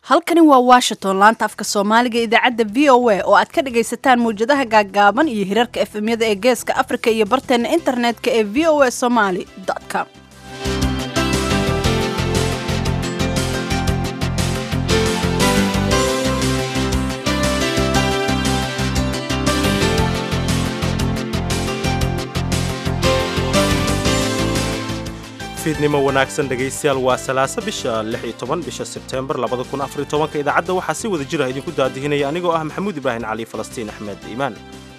halkani waa washington laanta afka soomaaliga idaacadda v o a oo aad ka dhagaysataan mawjadaha gaaggaaban iyo hirarka efemyada ee geeska afrika iyo barteena internetka ee v o a somaly com fiidnimo wanaagsan dhegaystayaal waa salaasa bisha lix iyo toban bisha sebteembar labada kun afar iyo tobanka idaacadda waxaa si wada jira idinku daadihinaya anigoo ah maxamuud ibraahin cali falastiin axmed iimaan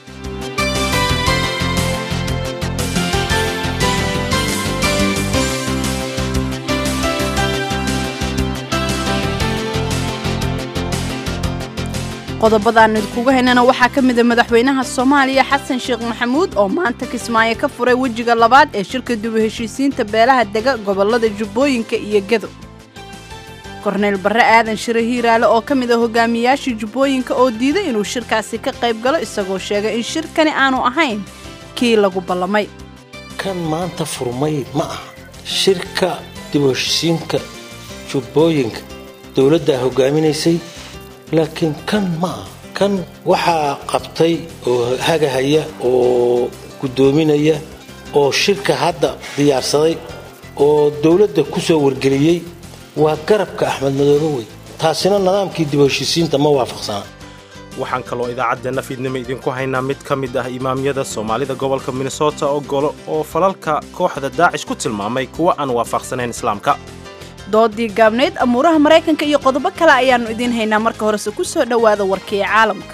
qodobadaan idinkuga haynana waxaa ka mida madaxweynaha soomaaliya xasan sheekh maxamuud oo maanta kismaayo ka furay wejiga labaad ee shirka dubu heshiisiinta beelaha dega gobolada jubbooyinka iyo gedo korneyl barre aadan shire hiiraale oo ka mid a hogaamiyaashii jubbooyinka oo diiday inuu shirkaasi ka qayb galo isagoo sheegay in shirkani aanu ahayn kii lagu ballamay kan maanta furmay ma aha shirka dibu heshiisiinka jubbooyinka dowladdaa hogaaminaysay laakiin kan ma aha kan waxaa qabtay oo hagahaya oo guddoominaya oo shirka hadda diyaarsaday oo dowladda ku soo wargeliyey waa garabka axmed madoobe wey taasina nidaamkii dib heshiisiinta ma waafaqsana waxaan kaloo idaacaddeenna fiidnimo idinku haynaa mid ka mid ah imaamyada soomaalida gobolka minnesota oo golo oo falalka kooxda daacish ku tilmaamay kuwa aan waafaqsanayn islaamka doodii gaabnayd amuuraha maraykanka iyo qodobo kale ayaannu idiin haynaa marka horese ku soo dhowaada warkii caalamka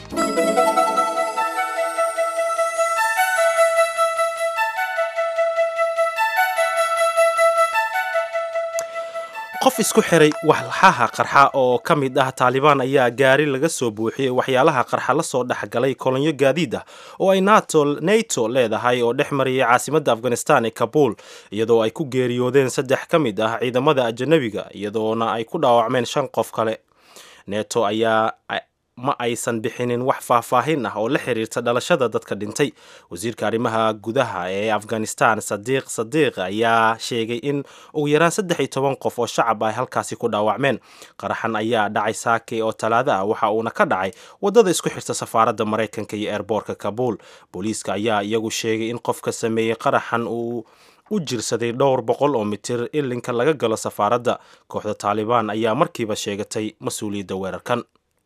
qof isku xiray walxaha qarxa oo ka mid ah taalibaan ayaa gaari laga soo buuxiyey waxyaalaha qarxa la soo dhexgalay kolonyo gaadiid ah oo ay nato leedahay oo dhex mariyay caasimadda afghanistan ee kabuul iyadoo ay ku geeriyoodeen saddex ka mid ah ciidamada ajanabiga iyadoona ay ku dhaawacmeen shan qof kale neto ayaa ma aysan bixinin wax faahfaahin ah oo la xiriirta dhalashada dadka dhintay wasiirka arrimaha gudaha ee afghanistan sadiiq sadiiq ayaa sheegay in ugu yaraan saddex iyo toban qof oo shacab ay halkaasi ku dhaawacmeen qaraxan ayaa dhacay saake oo talaado ah waxa uuna ka dhacay waddada isku xirta safaaradda maraykanka iyo eerboorka kabuul booliiska ayaa iyagu sheegay in qofka sameeyey qaraxan uu u jirsaday dhowr boqol oo mitir ilinka laga galo safaaradda kooxda taalibaan ayaa markiiba sheegatay mas-uuliyadda weerarkan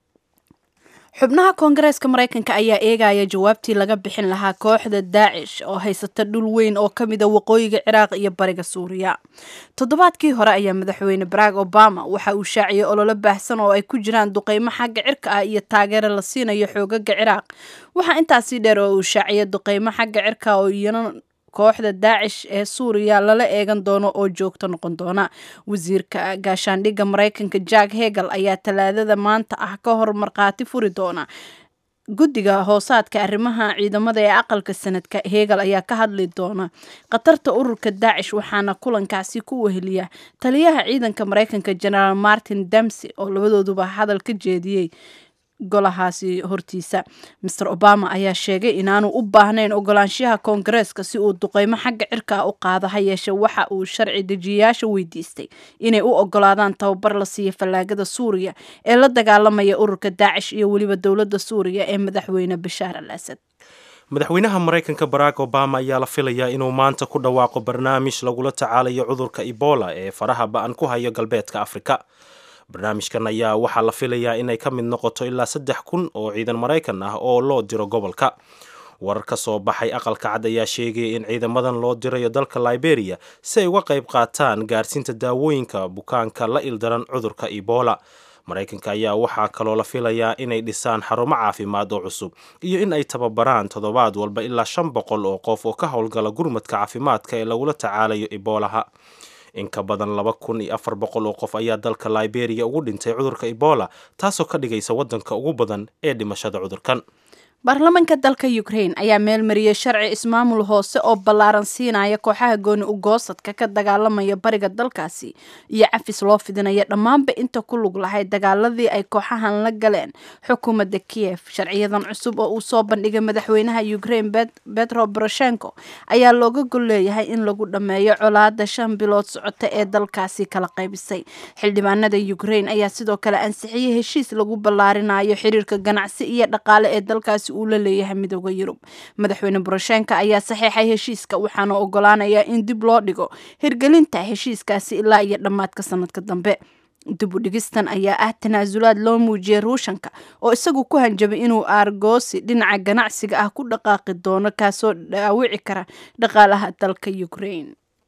xubnaha koongareeska maraykanka ayaa eegaya jawaabtii laga bixin lahaa kooxda daacish oo haysata dhul weyn oo ka mida waqooyiga ciraaq iyo bariga suuriya toddobaadkii hore ayaa madaxweyne barack obama waxa uu shaaciyey ololo baahsan oo ay ku jiraan duqeymo xagga cirka ah iyo taageero la siinayo xoogaga ciraaq waxaa intaasii dheer oo uu shaaciyey duqeymo xagga cirka oo iyana kooxda daacish ee suuriya lala eegan doono oo joogto noqon doona wasiirka gaashaandhigga maraykanka jack hegel ayaa talaadada maanta ah ka hor markhaati furi doona guddiga hoosaadka arrimaha ciidamada ee aqalka sanadka hegel ayaa ka hadli doona khatarta ururka daacish waxaana kulankaasi ku weheliya taliyaha ciidanka maraykanka generaal martin damsey oo labadooduba hadal ka jeediyey golahaasi hortiisa master obama ayaa sheegay inaanu u baahnayn ogolaanshaha koongareeska si uu duqeymo xagga cirka ah u qaado ha yeeshe waxa uu sharci dejiyayaasha weydiistay inay u ogolaadaan tababar la siiya fallaagada suuriya ee la dagaalamaya ururka daacish iyo weliba dowladda suuriya ee madaxweyne bashaar al asad madaxweynaha maraykanka barack obama ayaa la filayaa inuu maanta ku dhawaaqo barnaamij lagula tacaalayo cudurka ebola ee faraha ba-an ku hayo galbeedka afrika barnaamijkan ayaa waxaa la filayaa inay ka mid noqoto ilaa saddex kun oo ciidan maraykan ah oo loo diro gobolka warar ka soo baxay aqalka cad ayaa sheegaya in ciidamadan loo dirayo dalka liberia si ay uga qayb qaataan gaarsiinta daawooyinka bukaanka la ildaran cudurka ebola maraykanka ayaa waxaa kaloo la filayaa inay dhisaan xarumo caafimaad oo cusub iyo in ay tababaraan toddobaad walba ilaa shan boqol oo qof oo ka howlgala gurmadka caafimaadka ee lagula tacaalayo ebolaha in ka badan laba kun iyo afar boqol oo qof ayaa dalka liberia ugu dhintay cudurka ebola taasoo ka dhigaysa waddanka ugu badan ee dhimashada cudurkan baarlamaanka dalka ukraine ayaa meelmariyey sharci ismaamul hoose oo ballaaran siinaya kooxaha gooni ugoosadka ka dagaalamaya bariga dalkaasi iyo cafis loo fidinaya dhammaanba inta ku lug lahayd dagaaladii ay kooxahan la galeen xukuumadda kiev sharciyadan cusub oo uu soo bandhigay madaxweynaha ukraine betro boroshenko ayaa looga gol leeyahay in lagu dhammeeyo colaada shan bilood socota ee dalkaasi kala qaybisay xildhibaanada ukraine ayaa sidoo kale ansixiyey heshiis lagu ballaarinayo xiriirka ganacsi iyo dhaqaale ee dalkaasi uu la leeyahay midooda yurub madaxweyne boroshenka ayaa saxeexay heshiiska waxaana ogolaanayaa in dib loo dhigo hirgelinta heshiiskaasi ilaa iyo dhammaadka sanadka dambe dib u dhigistan ayaa ah tanaasulaad loo muujiyey ruushanka oo isagu ku hanjabay inuu aargoosi dhinaca ganacsiga ah ku dhaqaaqi doono kaasoo dhaawici kara dhaqaalaha dalka ukraine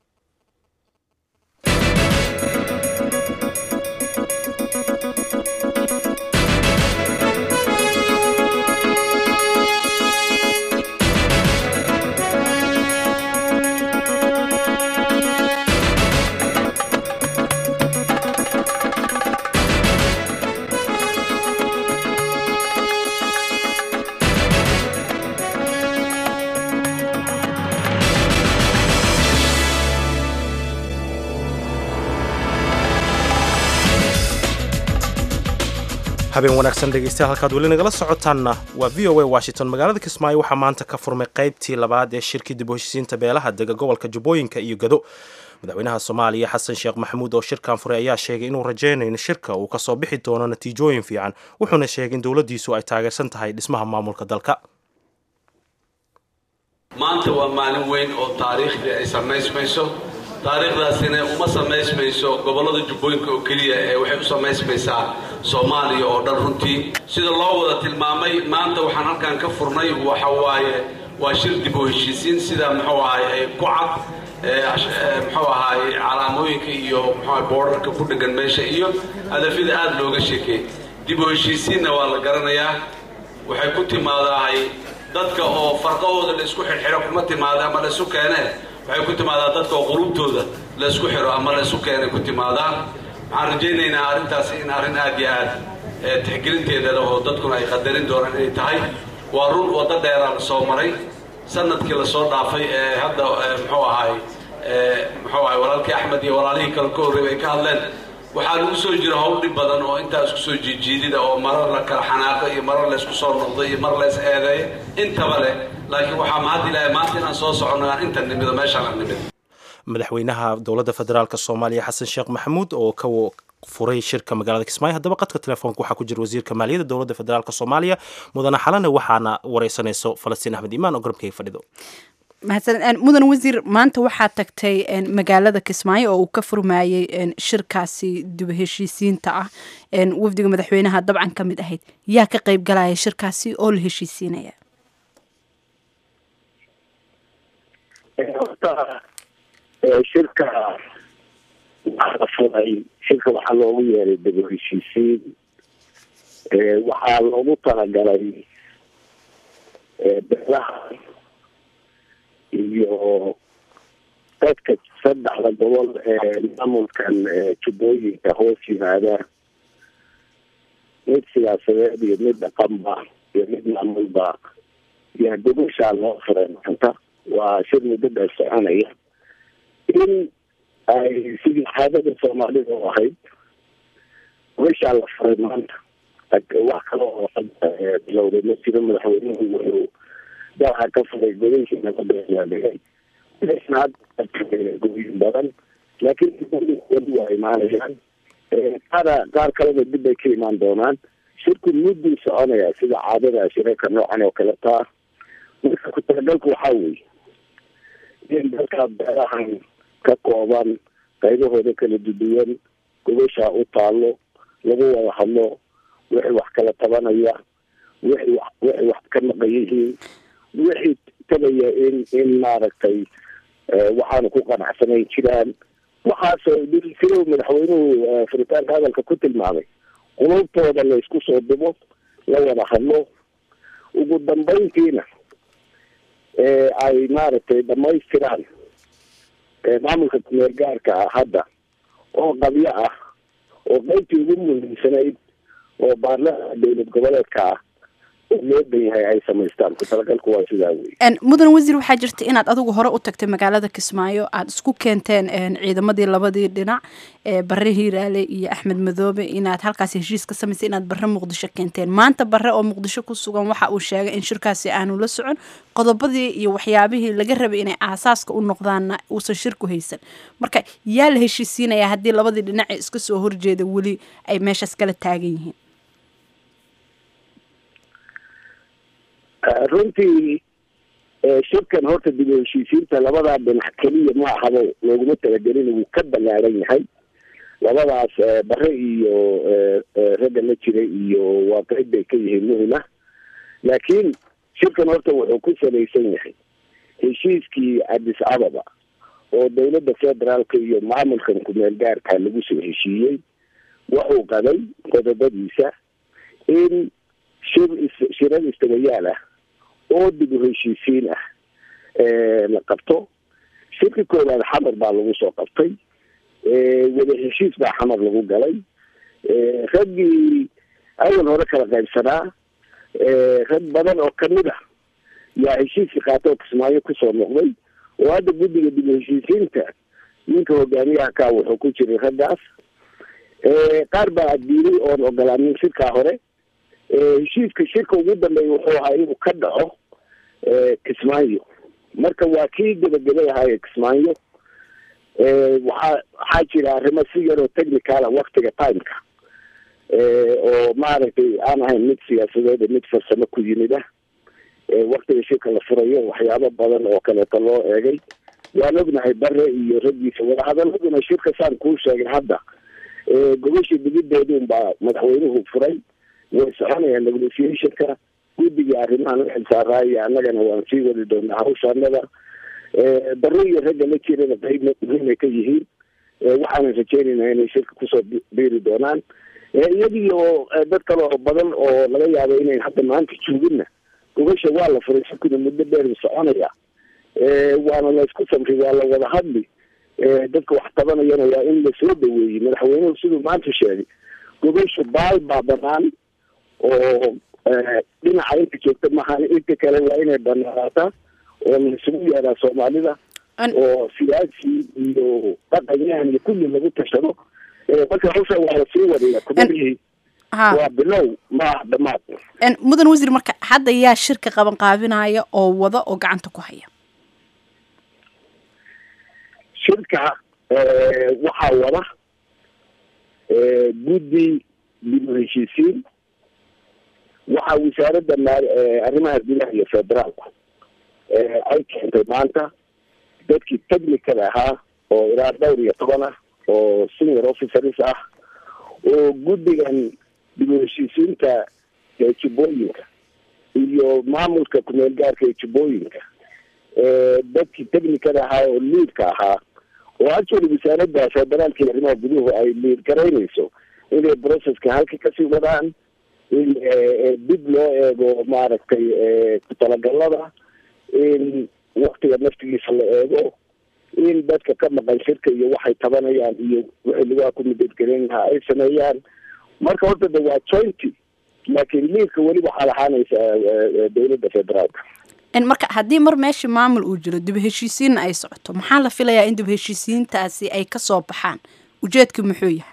habeen wanaagsan dhegeystayaal halkaad weli nagala socotaanna waa v o a washington magaalada kismaayo waxaa maanta ka furmay qaybtii labaad ee shirkii dib u heshiisiinta beelaha dega gobolka jubbooyinka iyo gado madaxweynaha soomaaliya xasan sheekh maxamuud oo shirkan furay ayaa sheegay inuu rajaynayo in shirka uu kasoo bixi doono natiijooyin fiican wuxuuna sheegay in dowladdiisu ay taageersan tahay dhismaha maamulka dalka maanta waa maalin weyn oo taariikhdii ay samaysmayso taariikhdaasina uma samaysmayso gobollada jubbooyinka oo keliya ee waxay u samaysmaysaa soomaaliya oo dhan runtii sida loo wada tilmaamay maanta waxaan halkan ka furnay waxa waaye waa shir dib u heshiisiin sida muxuu ahay ku cad muxuu ahaay calaamooyinka iyo muxuu boorarka ku dhegan meesha iyo hadafyada aada looga sheekeey dib u heshiisiinna waa la garanayaa waxay ku timaadahay dadka oo farqahooda la isku xirxiro kuma timaada ama la isu keenee waxay ku timaadaa dadka oo qulubtooda la isku xiro ama la isu keenay ku timaadaa waxaan rajaynaynaa arrintaasi in arrin aad iyo aad tixgelinteeda leh oo dadkuna ay qadarin doonaan inay tahay waa run waddo dheeraa la soo maray sanadkii lasoo dhaafay ee hadda muxuu ahaay muxuu ahay walaalkii axmed iyo walaalihii kale ka horreeyay ay ka hadleen waxaa lagu soo jira howl dhib badan oo intaa isku soo jiijiidida oo marar la kala xanaaqo iyo marar la isku soo noqdo iyo mar la is eedeeyo intaba leh laakiin waxaa mahad ilaahay maanta inaan soo soconno aan inta nimido meeshaan aan nimid madaxweynaha dowladda federaalk soomaaliya xasan sheekh maxamuud oo ka furay shirka magaalada kismaayo haddaba qadka telefoonka waxaa ku jira wasiirka maaliyadda dowladda federaalk soomaaliya mudane xalane waxaana wareysanayso falastiin axmed imaan oo garabkayga fadhido mahadsan mudan wasiir maanta waxaa tagtay magaalada kismaayo oo uu ka furmayey shirkaasi dib heshiisiinta ah wafdiga madaxweynaha dabcan ka mid ahayd yaa ka qeyb galaya shirkaasi oo la heshiisiinaya horta shirka waxaa la furay shirka waxaa loogu yeeray dib u heshiisiin waxaa loogu talagalay beelaha iyo dadka saddexda gobol ee maamulkan jubbooyinka hoos yimaada mid siyaasadeed iyo mid dhaqanba iyo mid maamulba yaa gobashaa loo furay maanta waa shir muddo dheer soconaya in ay sidii caadada soomaalida u ahayd gobashaa la furay maanta wax kale oo bilowday ma jiro madaxweynuhu wuxuu dalka ka furay godashii nabada ayaa dhigay goyin badan laakiin weli waa imaanayaan qaara qaar kalena dib bay ka imaan doonaan shirku mudduu soconaya sida caadada shirarka noocan oo kale taa marka ku-talagalku waxaa weeye in dalka beerahan ka kooban qaybahooda kala duduwan gobashaa u taalo lagu wada hadlo wixii wax kala tabanaya wixii wixii wax ka maqan yihiin wixii tabaya in in maaragtay waxaanu ku qanacsanayn jiraan waxaasoo sidow madaxweynuhu furitaanka hadalka ku tilmaamay qulubtooda la isku soo dubo la wada hadlo ugu dambayntiina ay maaragtay dhamaystiraan maamulka kumeel gaarka ah hadda oo qabyo ah oo qaybtii ugu muhiimsanayd oo baarlamaanka dowlad goboleedka ah oo loo dan yahay ay samaystaan ku talagalku waa sidaa wey mudan wasiir waxaa jirta inaad adigu hore u tagtay magaalada kismaayo aada isku keenteen ciidamadii labadii dhinac bare hiiraale iyo axmed madoobe inaad halkaas heshiis ka samaysay inaad bare muqdisho keenteen maanta bare oo muqdisho ku sugan waxa uu sheegay in shirkaasi aanu la socon qodobadii iyo waxyaabihii laga rabay inay aasaaska u noqdaanna uusan shirku haysan marka yaa la heshiisiinayaa haddii labadii dhinac ee iska soo horjeeda weli ay meeshaas kala taagan yihiin runtii shirkan horta dib u heshiisiinta labadaa dhinac keliya ma ahabo looguma talagelin wuu ka ballaaran yahay labadaas bare iyo ragga la jiray iyo waa qayb bay ka yihiin muhima laakiin shirkan horta wuxuu ku salaysan yahay heshiiskii addis ababa oo dowladda federaalka iyo maamulkan kumeel gaarka lagu soo heshiiyey wuxuu qaday qodobadiisa in shir shirar istabayaal ah oo dib u heshiisiin ah la qabto shirka koowaad xamar baa lagu soo qabtay wada heshiis baa xamar lagu galay raggii awal hore kala qaybsanaa rag badan oo kamid ah yaa heshiiskii qaata oo kismaayo kusoo noqday oo hadda guddiga dib u heshiisiinta ninka hogaamiyaha ka wuxuu ku jiray raggaas qaar baa diiday oon ogolaanin shirkaa hore heshiiska shirka ugu dambeeya wuxuu ahaa inuu ka dhaco kismaayo marka waa kii gebagabay ahaaye kismaayo waxaa waxaa jira arrimo si yaroo technicala waktiga timeka oo maaragtay aan ahayn mid siyaasadeed mid farsamo ku yimid ah waktiga shirka la furayo waxyaabo badan oo kaleeto loo eegay waan ognahay bare iyo raggiisa wadahadaladuna shirka saan kuu sheegay hadda gobashii digideedun baa madaxweynuhu furay way soconayaan negotiationka guddigii arrimahan u xilsaaraayo annagana waan sii wadi doonaa hawshaanada bare iyo ragga la jirana qayb muhiimay ka yihiin waxaanan rajeynaynaa inay shirka kusoo biiri doonaan iyagii oo dad kale oo badan oo laga yaabo inayn hadda maanta jooginna gobasha waa la furay shirkuna muddo dheer soconaya waana la isku samray waa la wada hadli dadka wax tabanayana waa in lasoo dhaweeyey madaxweynuhu siduu maanta sheegay gobasha baal baa banaan oo dhinaca inta joogta maahan inta kale waa inay banaanaataa oo laisugu yeeraa soomaalida oo siyaasi iyo dhaqanyahan iyo kulli lagu tashado marka hawsha waa lasii wadaya kumadihii waa bilow maaha dhamaad mudan wasiir marka hadda yaa shirka qaban qaabinaya oo wada oo gacanta ku haya shirka waxaa wada guddi dib u heshiisiin waxaa wasaaradda arrimaha gudaha iyo federaalku ay keentay maanta dadkii technicada ahaa oo ilaa dhowr iyo toban ah oo senior officers ah oo guddigan dib u heshiisiinta jubbooyinka iyo maamulka kumeel gaarka ee jubbooyinka dadkii technicada ahaa oo liidka ahaa oo actually wasaaradda federaalka iyo arrimaha guduhu ay liid garaynayso inay processka halka kasii wadaan in dib loo eego maaragtay ku-talagalada in waktiga naftigiisa la eego in dadka ka maqan shirka iyo waxay tabanayaan iyo wixii lagaa ku midadgelin lahaa ay sameeyaan marka horta de waa jointy laakiin liidka weli waxaa lahaanaysa dowladda federaalka marka haddii mar meesha maamul uu jiro dib heshiisiinna ay socoto maxaa la filayaa in dib heshiisiintaasi ay kasoo baxaan ujeedka muxuu yahay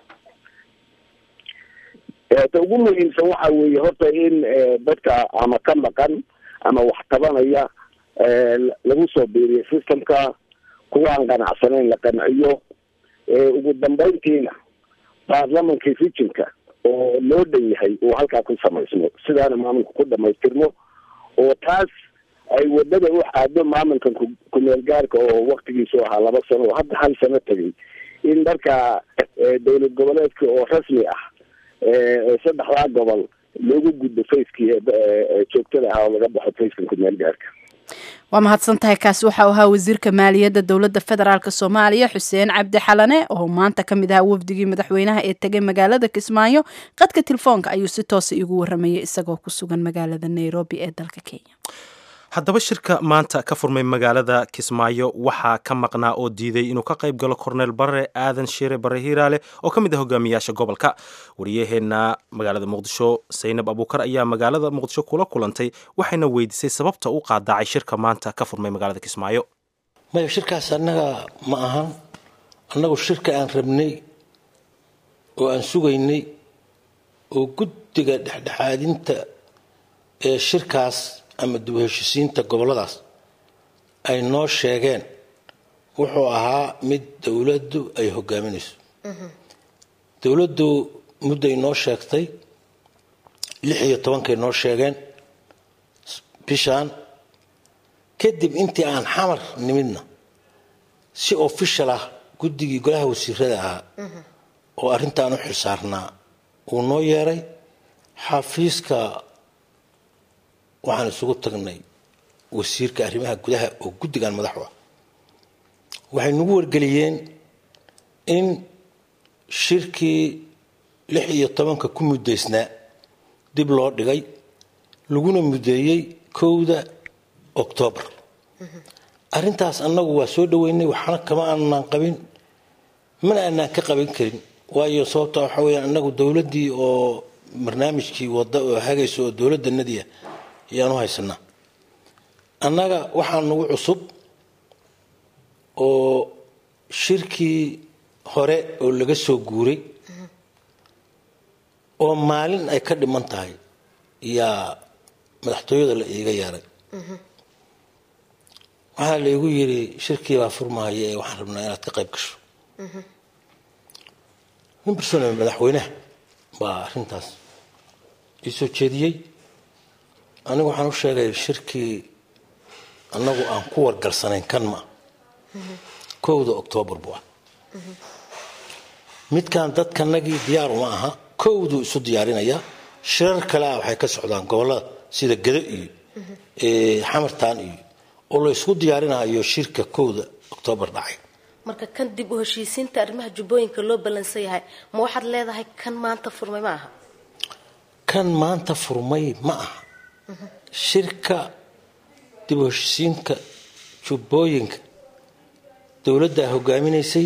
ta ugu muhiimsan waxa weeye horta in dadka ama ka maqan ama wax tabanaya lagu soo biiriyo systemka kuwa aan qanacsanayn la qanciyo ugu dambeyntiina baarlamankii rijinka oo loo dhan yahay uu halkaa ku samaysmo sidaana maamulka ku dhamaystirmo oo taas ay wadada u xaado maamulkan kumeel gaarka oo waktigiisu ahaa laba sano oo hadda hal sano tegay in markaa dowlad goboleedka oo rasmi ah saddexdaa gobol loogu gudbo facekii joogtada ahaa oo laga baxo facekan kumeel gaarka waa mahadsan tahay kaasi waxau ahaa wasiirka maaliyadda dowladda federaalk soomaaliya xuseen cabdi xalane oo maanta ka mid ahaa wafdigii madaxweynaha ee tegay magaalada kismaayo qadka telefoonka ayuu si toosa igu waramayay isagoo ku sugan magaalada nairobi ee dalka kenya haddaba shirka maanta ka furmay magaalada kismaayo waxaa ka maqnaa oo diiday inuu ka qayb galo korneel bare aadan shiire bare hiiraale oo ka mid ah hogaamiyaasha gobolka wariyaheenna magaalada muqdisho saynab abuukar ayaa magaalada muqdisho kula kulantay waxayna weydiisay sababta u qaadacay shirka maanta ka furmay magaalada kismaayo maya shirkaas annaga ma ahan annagu shirka aan rabnay oo aan sugaynay oo guddiga dhexdhexaadinta ee shirkaas ama dib u heshisiinta gobolladaas ay noo sheegeen wuxuu ahaa mid dowladdu ay hogaaminayso dowladdu mudday noo sheegtay lix iyo tobankay noo sheegeen bishaan kadib intii aan xamar nimidna si official ah guddigii golaha wasiirada ahaa oo arrintaan u xilsaarnaa uu noo yeeray xafiiska waxaan isugu tagnay wasiirka arrimaha gudaha oo guddigan madaxu ah waxay nagu wargeliyeen in shirkii lix iyo tobanka ku muddaysnaa dib loo dhigay laguna muddeeyey kowda oktoobar arrintaas annagu waa soo dhoweynay waxna kama aanaan qabin mana aanaan ka qaban karin waayo sababta waxa weyaan annagu dowladdii oo barnaamijkii wadda oo hagaysa oo dowladdanadiia ayaanu haysanaa annaga waxaa nagu cusub oo shirkii hore oo laga soo guuray oo maalin ay ka dhiman tahay yaa madaxtooyada la iiga yeeray waxaa la igu yidhi shirkii baa furmahaya ee waxaan rabnaa inaad ka qayb gasho nin bersone madaxweynaha baa arrintaas ii soo jeediyey anigu waxaan u sheegay shirkii annagu aan ku wargalsanayn kan ma kowda oktoobar buu ah midkan dadkanagii diyaar uma aha kowduu isu diyaarinayaa shirar kale ah waxay ka socdaan gobollada sida gado iyo xamartaan iyo oo la ysku diyaarinayo shirka kowda oktoobar dhacay marka kan dib u heshiisiinta arrimaha jubbooyinka loo ballansan yahay ma waxaad leedahay kan maanta furmay ma aha kan maanta furmay ma aha shirka dib u heshiisiinka jubbooyinka dowladdaa hogaaminaysay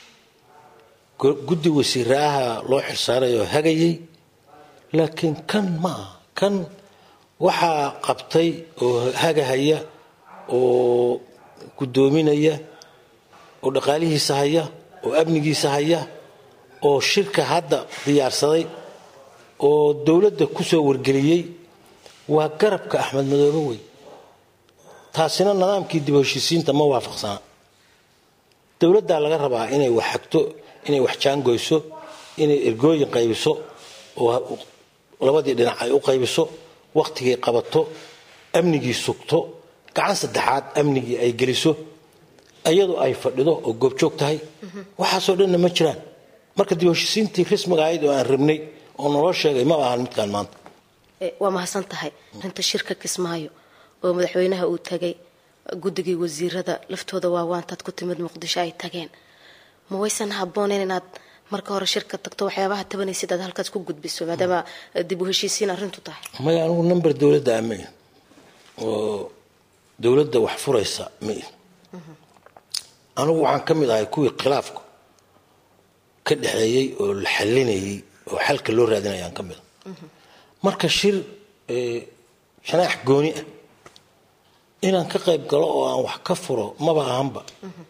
guddi wasiiraaha loo xilsaarayoo hagayay laakiin kan ma aha kan waxaa qabtay oo hagahaya oo guddoominaya oo dhaqaalihiisa haya oo amnigiisa haya oo shirka hadda diyaarsaday oo dowladda ku soo wargeliyey waa garabka axmed madoobe wey taasina nidaamkii dib u heshiisiinta ma waafaqsana dowladdaa laga rabaa inay wax xagto inay wax jaangoyso inay ergooyin qaybiso oo labadii dhinac ay u qaybiso wakhtigay qabato amnigii sugto gacan saddexaad amnigii ay geliso iyadu ay fadhido oo goobjoog tahay waxaasoo dhanna ma jiraan marka dib u heshiisiintii rasmiga ahayd oo aan rabnay oo naloo sheegay ma ahan midkaan maanta waa mahadsan tahay arinta shirka kismaayo oo madaxweynaha uu tagay guddigii wasiirada laftooda waa waantaad ku timid muqdisho ay tageen ma waysan habbooneyn inaad marka hore shirka tagto waxyaabaha tabanaysid aad halkaas ku gudbiso maadaama dib u heshiisiin arrintu tahay maya anigu number dowladda ama ihin oo dowladda wax furaysa ma ihin anigu waxaan ka mid ahay kuwii khilaafka ka dhexeeyey oo la xalinayay oo xalka loo raadinayaan ka mid a marka shir shanaax gooni ah inaan ka qayb galo oo aan wax ka furo maba ahanba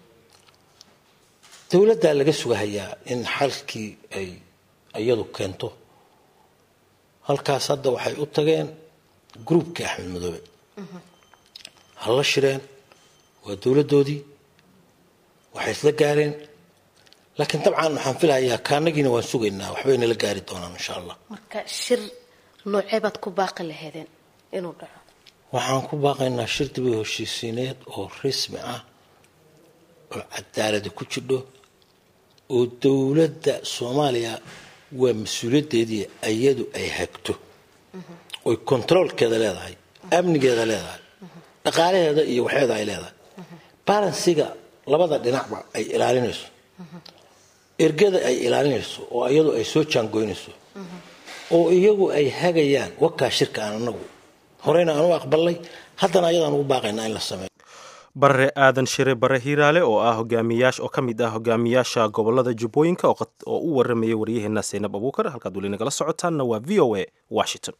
dowladdaa laga sugahayaa in xalkii ay iyadu keento halkaas hadda waxay u tageen gruubkii axmed madoobe hala shireen waa dowladdoodii waxay isla gaareen laakiin dabcan waxaan filahayaa kaanagiina waan sugaynaa waxbay nala gaari doonaan insha allah marka shir noocee baad ku baaqi laheedeen inuu dhaco waxaan ku baaqaynaa shir dib u heshiisiineed oo rasmi ah oo cadaalada ku jidho oo dowladda soomaaliya waa mas-uuliyaddeedii iyadu ay hagto oy kontaroolkeeda leedahay amnigeeda leedahay dhaqaalaheeda iyo waxeeda ay leedahay balansiga labada dhinacba ay ilaalinayso ergada ay ilaalinayso oo iyadu ay soo jaangoynayso oo iyagu ay hagayaan wakaa shirka aan anagu horeyna aan u aqbalnay haddana ayadaan ugu baaqaynaa in la sameeyo barre aadan shire bare hiiraale oo ah hogaamiyaash oo ka mid ah hogaamiyaasha gobolada jubbooyinka oo u waramayay waryaheena seynab abuukar halkaad weli nagala socotaanna waa v o a washington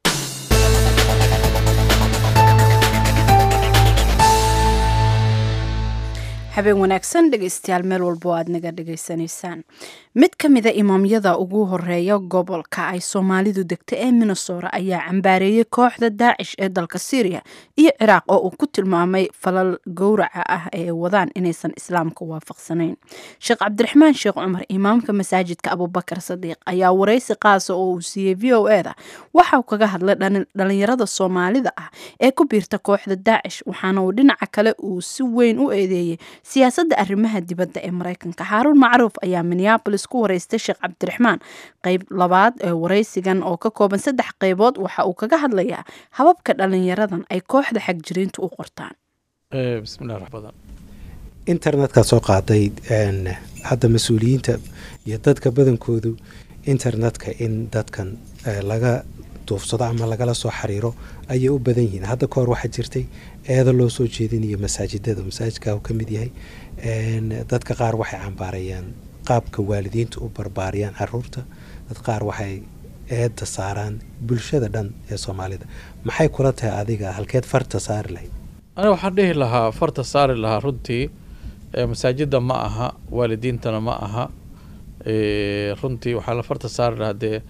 habeen wanaagsan dhegeystayaal meel walbo aad naga dhegaysanaysaan mid ka mida imaamyada ugu horeeya gobolka ay soomaalidu degta ee minnesota ayaa cambaareeyey kooxda daacish ee dalka syriya iyo ciraaq oo uu ku tilmaamay falal gowraca ah ee wadaan inaysan islaamka waafaqsanayn sheekh cabdiraxmaan sheekh cumar imaamka masaajidka abubakar sadiiq ayaa waraysi qaasa oo uu siiyey v o eda waxa uu kaga hadlay dhalinyarada soomaalida ah ee ku biirta kooxda daacish waxaana uu dhinaca kale uu si weyn u eedeeyey siyaasadda arrimaha dibadda ee maraykanka xaaruun macruuf ayaa minneabolis ku waraystay sheekh cabdiraxmaan qeyb labaad ee waraysigan oo ka kooban saddex qeybood waxa uu kaga hadlayaa hababka dhalinyaradan ay kooxda xagjiriintu u qortaan bismillahi raxmaan internetka soo qaaday hadda mas-uuliyiinta iyo dadka badankoodu internetka in dadkan laga duufsado ama lagala soo xiriiro ayay u badan yihiin hadda kahor waxaa jirtay eeda loo soo jeedinayo masaajidada masaajidka uu ka mid yahay dadka qaar waxay cambaarayaan qaabka waalidiinta u barbaariyaan caruurta dad qaar waxay eedda saaraan bulshada dhan ee soomaalida maxay kula tahay adiga halkeed farta saari lahayd aniga waxaan dhihi lahaa farta saari lahaa runtii masaajidda ma aha waalidiintana ma aha runtii waxaa la farta saari lahaa dee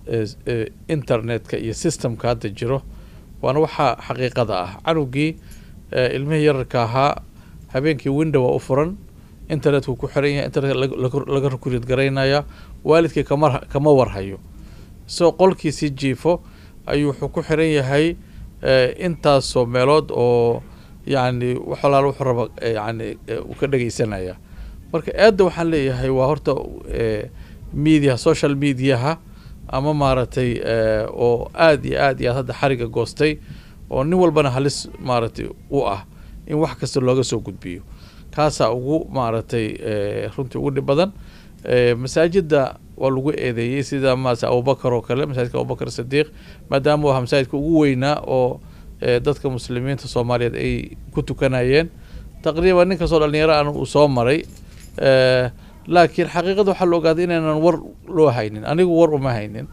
internetka iyo systemka hadda jiro waana waxaa xaqiiqada ah canugii ilmihii yararka ahaa habeenkii windowa u furan internetku ku xiran yahay internetka laga rukurid garaynaya waalidkii kama kama warhayo isagoo qolkiisii jiifo ayuu wuxuu ku xiran yahay intaasoo meelood oo yacni wax alaala wuxuu raba yani uu ka dhegeysanaya marka aadda waxaan leeyahay waa horta media social mediaha ama maaragtay oo aada iyo aad iyo aad hadda xariga goostay oo nin walbana halis maaragtay u ah in wax kasta looga soo gudbiyo kaasaa ugu maaragtay runtii ugu dhib badan masaajidda waa lagu eedeeyey sida maase abubakar oo kale masaajidka abubakar sadiiq maadaama u aha masaajidka ugu weynaa oo dadka muslimiinta soomaaliyeed ay ku tukanayeen taqriiban nin kastoo dhalinyaro an uu soo maray laakiin xaqiiqada waxaa la ogaaday inaynan war loo haynin anigu war uma haynin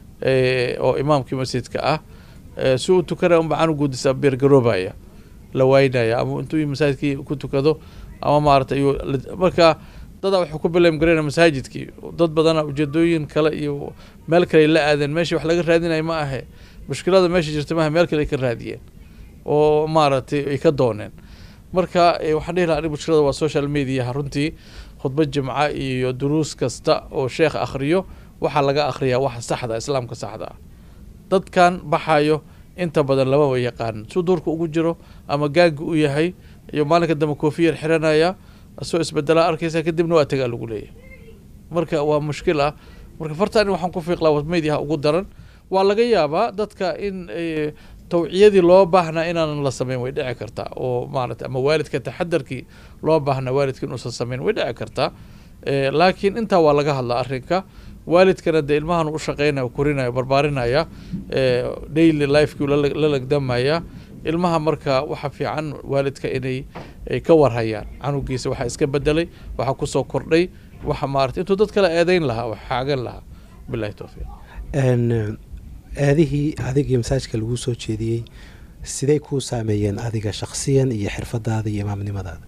oo imaamkii masjidka ah si uu tukanaya unba canuguudisa beergaroobaya la waynaya ama intuu masaajidkii ku tukado ama maarata iyu marka dadaa waxuu ku bilaam garayna masaajidkii dad badana ujeedooyin kale iyo meel kale la aadeen meeshii wax laga raadinaya ma ahe mushkilada meesha jirta maaha meel kale ay ka raadiyeen oo maaragtay ay ka dooneen marka waxaan dhihi laha anig mushkilada waa social mediaha runtii khudbad jimca iyo duruus kasta oo sheekh akhriyo waxaa laga akhriyaa waxa saxda islaamka saxda ah dadkan baxayo inta badan lama wa yaqaan suu duurka ugu jiro ama gaagi u yahay iyo maalinka dambe koofiyar xiranaya asoo isbedelaa arkaysa kadibna waa tagaa lagu leeyahay marka waa mushkil ah marka fartaan waxaan ku fiiqlaa mediaha ugu daran waa laga yaabaa dadka in tawciyadii loo baahnaa inaanan la sameyn way dhici kartaa oo maarata ama waalidka taxadarkii loo baahnaa waalidka inuusan sameyn way dhici kartaa laakiin intaa waa laga hadlaa arrinka waalidkana dee ilmahan u shaqeynaya korinaya barbaarinaya daily lifekii la lagdamaya ilmaha marka waxa fiican waalidka inay ka warhayaan canugiisa waxaa iska bedelay waxaa kusoo kordhay waxa maarata intuu dad kale eedeyn lahaa wax xaagan lahaa bilahi towfiiq aadihii adigii masaajka laguu soo jeediyey siday kuu saameeyeen adiga shaksiyan iyo xirfadaada iyo imaamnimadaada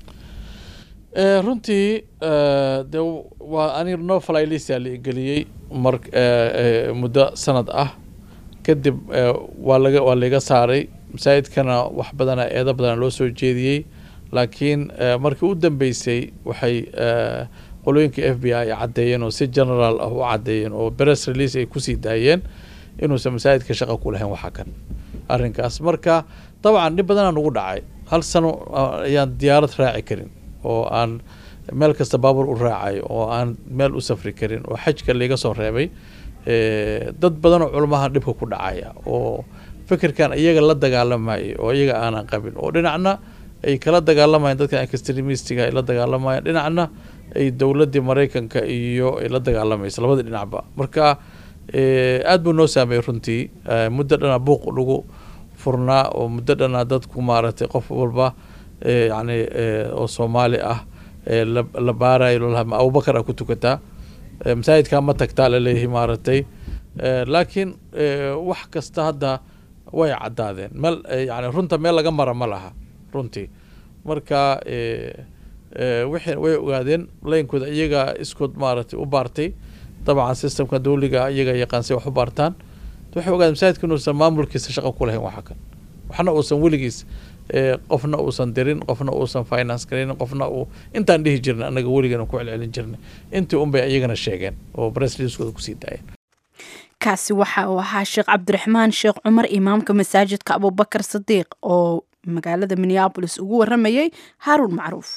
runtii de waa ani no flylistia la geliyey mar muddo sanad ah kadib waa laga waa laiga saaray masaajidkana wax badana eedo badana loo soo jeediyey laakiin markii u dambeysay waxay qolooyinka f b i ay caddeeyeen oo si general ah u caddeeyeen oo press release ay kusii daayeen inuusan masaajidka shaqa ku lahayn waxa kan arrinkaas marka dabcan dhib badanaa nugu dhacay hal sano ayaan diyaarad raaci karin oo aan meel kasta baabuur u raacay oo aan meel u safri karin oo xajka laiga soo reebay dad badanoo culamaha dhibka ku dhacaya oo fikirkan iyaga la dagaalamayay oo iyaga aanan qabin oo dhinacna ay kala dagaalamayaan dadkan extremistiga ay la dagaalamayaan dhinacna ay dowladdii maraykanka iyo ay la dagaalamaysa labadii dhinacba marka aada buu noo saameeyey runtii muddo dhana buuq lagu furnaa oo muddo dhanaa dadku maaragtay qof walba yani oo soomaali ah la baarayo lalaha abubakar a ku tukataa masaajidkaa ma tagtaa laleeyahay maaragtay laakiin wax kasta hadda way caddaadeen meel yani runta meel laga mara ma laha runtii marka wixii way ogaadeen laynkooda iyaga iskood maaragtay u baartay dabcan systemka dawliga iyaga yaqaansay wax u baartaan waxay ogaadeen masaajidka inuusan maamulkiisa shaqo ku lahayn waxa kan waxna uusan weligiis qofna uusan dirin qofna uusan finance garaynin qofna uu intaan dhihi jirnay annaga weligana ku celcelin jirnay intii unbay iyagana sheegeen oo bressliskooda kusii daayeen kaasi waxa uu ahaa sheekh cabdiraxmaan sheekh cumar imaamka masaajidka abubakar sadiiq oo magaalada minneabolis ugu waramayay haaruun macruuf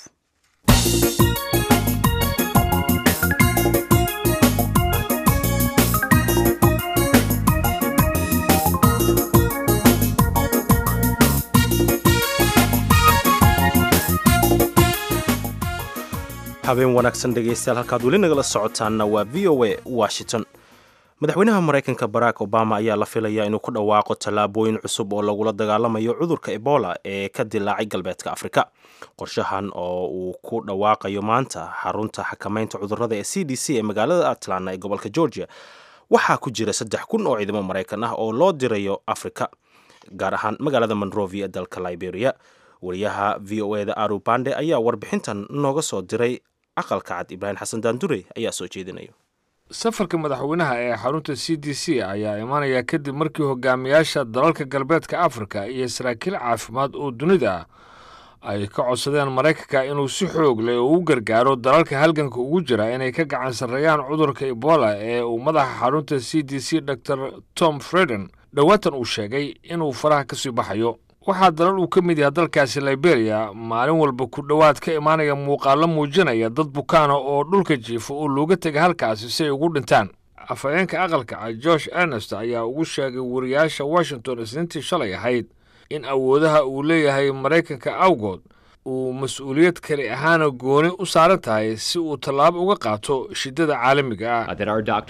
habeen wanaagsan dhegaystayaal halkaad weli nagala socotaanna waa v o a washington madaxweynaha maraykanka barack obama ayaa la filayaa inuu ku dhawaaqo tallaabooyin cusub oo lagula dagaalamayo cudurka ebola ee ka dilaacay galbeedka afrika qorshahan oo uu ku dhawaaqayo maanta xarunta xakamaynta cudurada ee c d c ee magaalada atlanta ee gobolka georgia waxaa ku jira saddex kun oo ciidamo maraykan ah oo loo dirayo afrika gaar ahaan magaalada monrovia ee dalka liberia wariyaha v o eda aru bande ayaa warbixintan nooga soo diray aqalka cad ibraahim xasan daandure ayaa soo jeedinayo safarka madaxweynaha ee xarunta c d c ayaa imaanaya kadib markii hogaamiyaasha dalalka galbeedka afrika iyo saraakiil caafimaad oo dunida ah ay ka codsadeen maraykanka inuu si xoog leh oo u gargaaro dalalka halganka ugu jira inay ka gacan sarreeyaan cudurka ebola ee uu madaxa xarunta c d c dor tom freden dhowaatan uu sheegay inuu faraha ka sii baxayo waxaa dalal uu ka mid yahay dalkaasi liberia maalin walba ku dhowaad ka imaanaya muuqaallo muujinaya dad bukaana oo dhulka jiifa oo looga tegay halkaasi si ay ugu dhintaan afhayeenka aqalka cad josh ernest ayaa ugu sheegay wariyaasha washington isniintii shalay ahayd in awoodaha uu leeyahay maraykanka awgood uu mas-uuliyad kali ahaana gooni u saaran tahay si uu tallaabo uga qaato shiddada caalamiga ah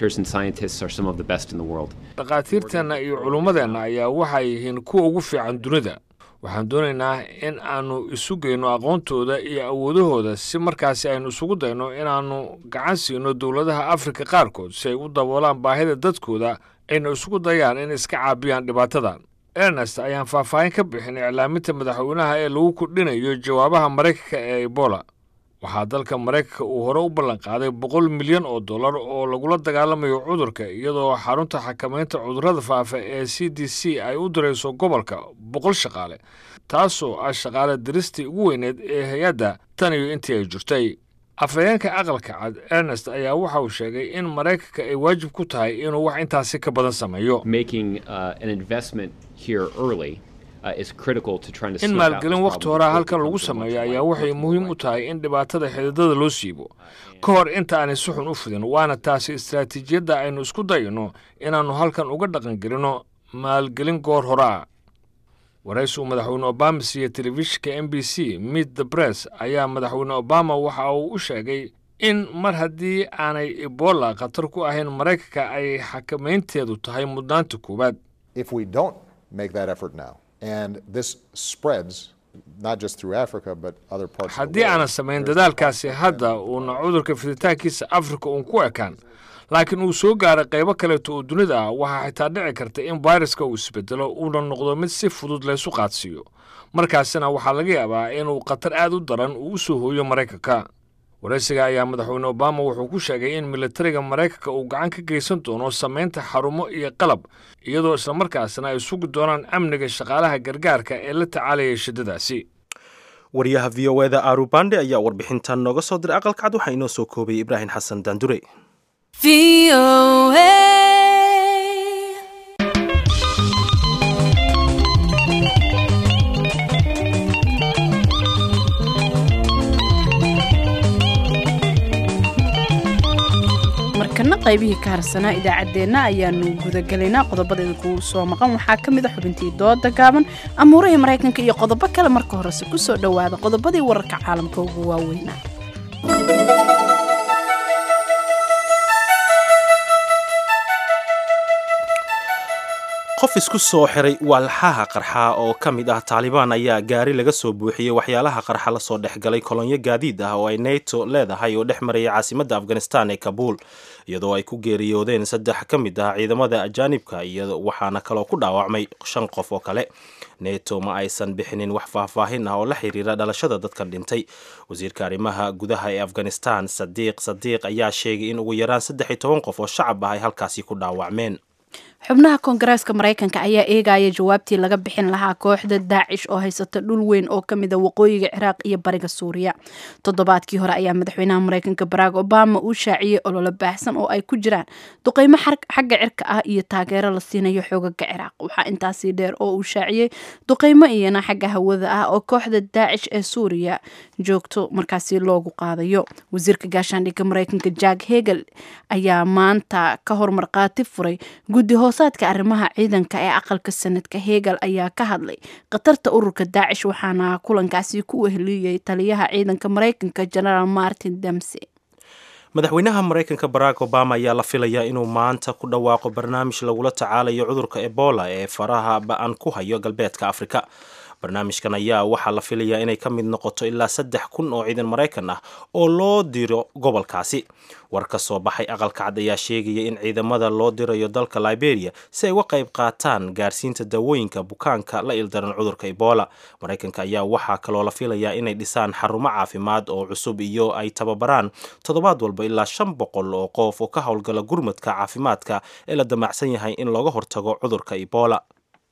dhakhaatiirteenna iyo culummadeenna ayaa waxay yihiin kuwa ugu fiican dunida waxaan doonaynaa in aannu isu geyno aqoontooda iyo awoodahooda si markaasi aynu isugu dayno inaannu gacan siino dowladaha afrika qaarkood si ay u daboolaan baahida dadkooda ayna isugu dayaan in iska caabiyaan dhibaatadan ernest ayaan faahfaahin ka bixin iclaaminta madaxweynaha ee lagu kordhinayo jawaabaha maraykanka ee ebola waxaa dalka maraykanka uu hore u ballanqaaday boqol milyan oo dollar oo lagula dagaalamayo cudurka iyadoo xarunta xakamaynta cudurrada faafa ee c d c ay u dirayso gobolka boqol shaqaale taasoo ah shaqaale diristii ugu weyneed ee hay-adda tan iyo intii ay jirtay afhayeenka aqalka cad ernest ayaa waxa uu sheegay in maraykanka ay waajib ku tahay inuu wax intaasi ka badan sameeyo in maalgelin wakhti horaa halkan lagu sameeyo ayaa waxay muhiim u tahay in dhibaatada xididada loo siibo ka hor inta aanay si xun u fidin waana taasi istaraatiijiyadda aynu isku dayno inaannu halkan uga dhaqangelino maalgelin goor horaa waraysi uu madaxweyne obama siiyey telefishinka m b c meet the bress ayaa madaxweyne obama waxa uu u sheegay in mar haddii aanay ebola khatar ku ahayn maraykanka ay xakamaynteedu tahay mudnaanta koowaad haddii aanan samayn dadaalkaasi hadda uuna cudurka fiditaankiisa afrika uun ku ekaan laakiin uu soo gaaray qaybo kaleeto oo dunida ah waxaa xitaa dhici karta in fayraska uu isbedelo uuna noqdo mid si fudud laysu qaadsiiyo markaasina waxaa laga yaabaa inuu khatar aad u daran uu u soo hooyo maraykanka waraysiga ayaa madaxweyne obama wuxuu ku sheegay in militariga maraykanka uu gacan ka geysan doono samaynta xarumo iyo qalab iyadoo islamarkaasna ay sugi doonaan amniga shaqaalaha gargaarka ee la tacaalaya shiddadaasi wariyaha v o eda arubande ayaa warbixintan nooga soo diray aqalka cad waxaa inoo soo koobay ibraahim xasan daandure markana qaybihii ka harsanaa idaacaddeenna ayaanu gudagelaynaa qodobadeeda kugu soo maqan waxaa ka mid a xubintii dooda gaaban amuurihii maraykanka iyo qodobo kale marka horese ku soo dhowaada qodobadii wararka caalamka ugu waaweynaa qof isku soo xiray walxaha qarxa oo ka mid ah taalibaan ayaa gaari laga soo buuxiyey waxyaalaha qarxa lasoo dhexgalay kolonyo gaadiid ah oo ay neto leedahay oo dhex maraya caasimadda afghanistan ee kabuul iyadoo ay ku geeriyoodeen saddex ka mid ah ciidamada ajaanibka iyo waxaana kaloo ku dhaawacmay shan qof oo kale neto ma aysan bixinin wax faahfaahin ah oo la xiriira dhalashada dadkan dhintay wasiirka arrimaha gudaha ee afghanistan sadiiq sadiiq ayaa sheegay in ugu yaraan saddex iyo toban qof oo shacab ah ay halkaasi ku dhaawacmeen xubnaha koongareeska maraykanka ayaa eegaya jawaabtii laga bixin lahaa kooxda daacish oo haysata dhul weyn oo kamid a waqooyiga ciraaq iyo bariga suuriya toddobaadkii hore ayaa madaxweynaha maraykanka barack obama uu shaaciyey ololo baahsan oo ay ku jiraan duqeymo xagga cirka ah iyo taageero la siinayo xoogaga ciraaq waxaa intaasii dheer oo uu shaaciyey duqeymo iyana xagga hawada ah oo kooxda daacish ee suuriya joogto markaasi loogu qaadayo wasiirka gaashaandhigga maraykanka jack hegel ayaa maanta ka hormarqaati furay guddi hoosaadka arrimaha ciidanka ee aqalka sanadka hegel ayaa ka hadlay khatarta ururka daacish waxaana kulankaasi ku weheliyey taliyaha ciidanka maraykanka genaraal martin demsey madaxweynaha maraykanka barack obama ayaa la filayaa inuu maanta ku dhawaaqo barnaamij lagula tacaalayo cudurka ebola ee faraha ba-an ku hayo galbeedka afrika barnaamijkan ayaa waxaa la filayaa inay ka mid noqoto ilaa saddex kun oo ciidan maraykan ah oo loo diro gobolkaasi war ka soo baxay aqalka cad ayaa sheegaya in ciidamada loo dirayo dalka liberia si ay uga qayb qaataan gaarsiinta daawooyinka bukaanka la ildaran cudurka ebola maraykanka ayaa waxaa kaloo la filayaa inay dhisaan xarumo caafimaad oo cusub iyo ay tababaraan toddobaad walba ilaa shan boqol oo qof oo ka howlgala gurmadka caafimaadka ee la damacsan yahay in looga hortago cudurka ebola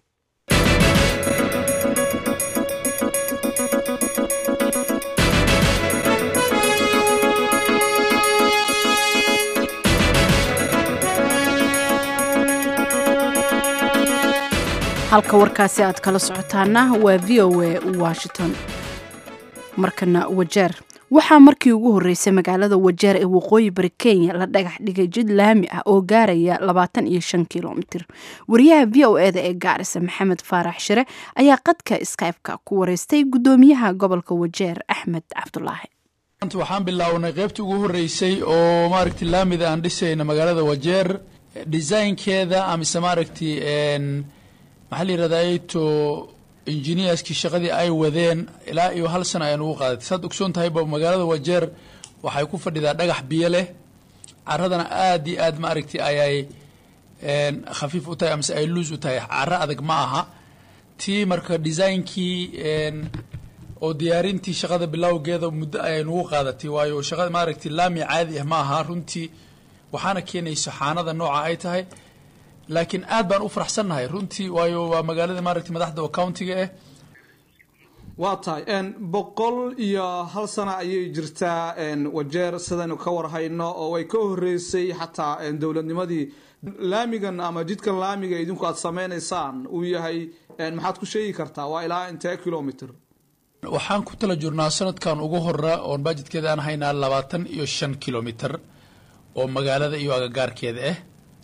halka warkaasi aad kala socotaana waa v o a washington markana wajeer waxaa markii ugu horreysay magaalada wajeer ee waqooyi bari kenya la dhagax dhigay jid laami ah oo gaaraya labaatan iyo shan kilomitir wariyaha v o eda ee gaarisa maxamed faarax shire ayaa qadka skypeka ku wareystay guddoomiyaha gobolka wajeer axmed cabdulaahi waxaan bilownay qaybtii ugu horreysay oo maaragti laamida aan dhisayna magaalada wajeer designkeeda amise maaragti maxaa la yirahdaa to engineerskii shaqadii ay wadeen ilaa iyo hal sana ayaan ugu qaadatay saad ogsoon tahayba magaalada wajeer waxay ku fadhidaa dhagax biyo leh caradana aad iyo aad maaragti ayay khafiif u tahay amase ay luus u tahay caro adag ma aha tii marka designkii oo diyaarintii shaqada bilowgeeda muddo ayay nagu qaadatay waayo shaqada maaragti laami caadi ah ma aha runtii waxaana keenayso xaanada nooca ay tahay laakiin aad baan u faraxsannahay runtii waayo waa magaalada maaragtay madaxda oo countiga ah waa tahay boqol iyo hal sana ayay jirtaa wajeer sidaynu ka warhayno oo ay ka horeysay xataa dowladnimadii laamigan ama jidkan laamiga idinku aad sameynaysaan uu yahay maxaad ku sheegi kartaa waa ilaa intee kilomitr waxaan ku tala jirnaa sanadkan ugu hora oon bajedkeeda aan haynaa labaatan iyo shan kilomitr oo magaalada iyo agagaarkeeda ah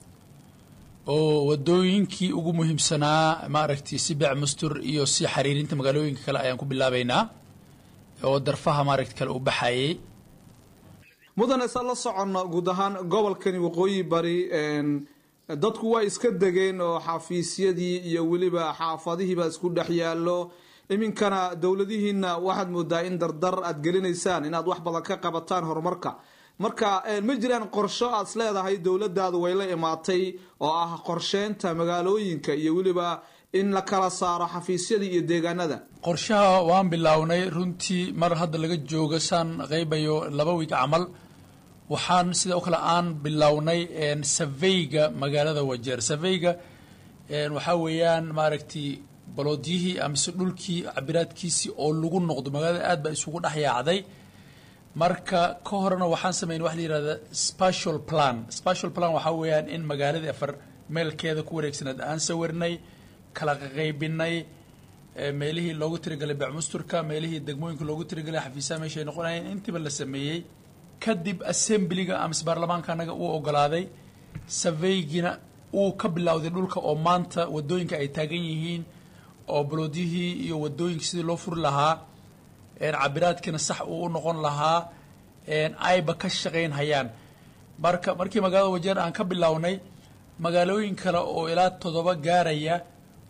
oo wadooyinkii ugu muhiimsanaa maaragtay si bec mustur iyo si xariirinta magaalooyinka kale ayaan ku bilaabaynaa oo darfaha maaragta kale u baxayay mudane sa la socono guud ahaan gobolkani waqooyi bari dadku waa iska degeen oo xafiisyadii iyo weliba xaafadihiiba isku dhex yaallo iminkana dowladihiina waxaad moodaa in dardar aad gelinaysaan inaad wax badan ka qabataan horumarka marka ma jiraan qorsho aad is leedahay dowladaadu way la imaatay oo ah qorsheynta magaalooyinka iyo weliba in la kala saaro xafiisyada iyo deegaanada qorshaha waan bilownay runtii mar hadda laga joogo saan qaybayo laba wiig camal waxaan sidoo kale aan bilownay saveyga magaalada wajeer saveyga waxaa weeyaan maaragtay baloodyihii amise dhulkii cabiraadkiisii oo lagu noqdo magaalada aad baa isugu dhex yaacday marka ka horena waxaan sameynay waxa la yihahda special plan special plan waxaa weeyaan in magaaladii afar meelkeeda ku wareegsanaed aan sawirnay kala qaqaybinay meelihii loogu tirigalay becmusturka meelihii degmooyinka loogu tirigalay xafiisaha meeshay noqonayeen intiiba la sameeyey kadib assemblyga amise baarlamaanka anaga uu ogolaaday saveygina uu ka bilowday dhulka oo maanta wadooyinka ay taagan yihiin oo baloodyihii iyo wadooyinka sidii loo furi lahaa cabiraadkiina sax uu u noqon lahaa ayba ka shaqayn hayaan marka markii magaalada wajeer aan ka bilownay magaalooyin kale oo ilaa toddoba gaaraya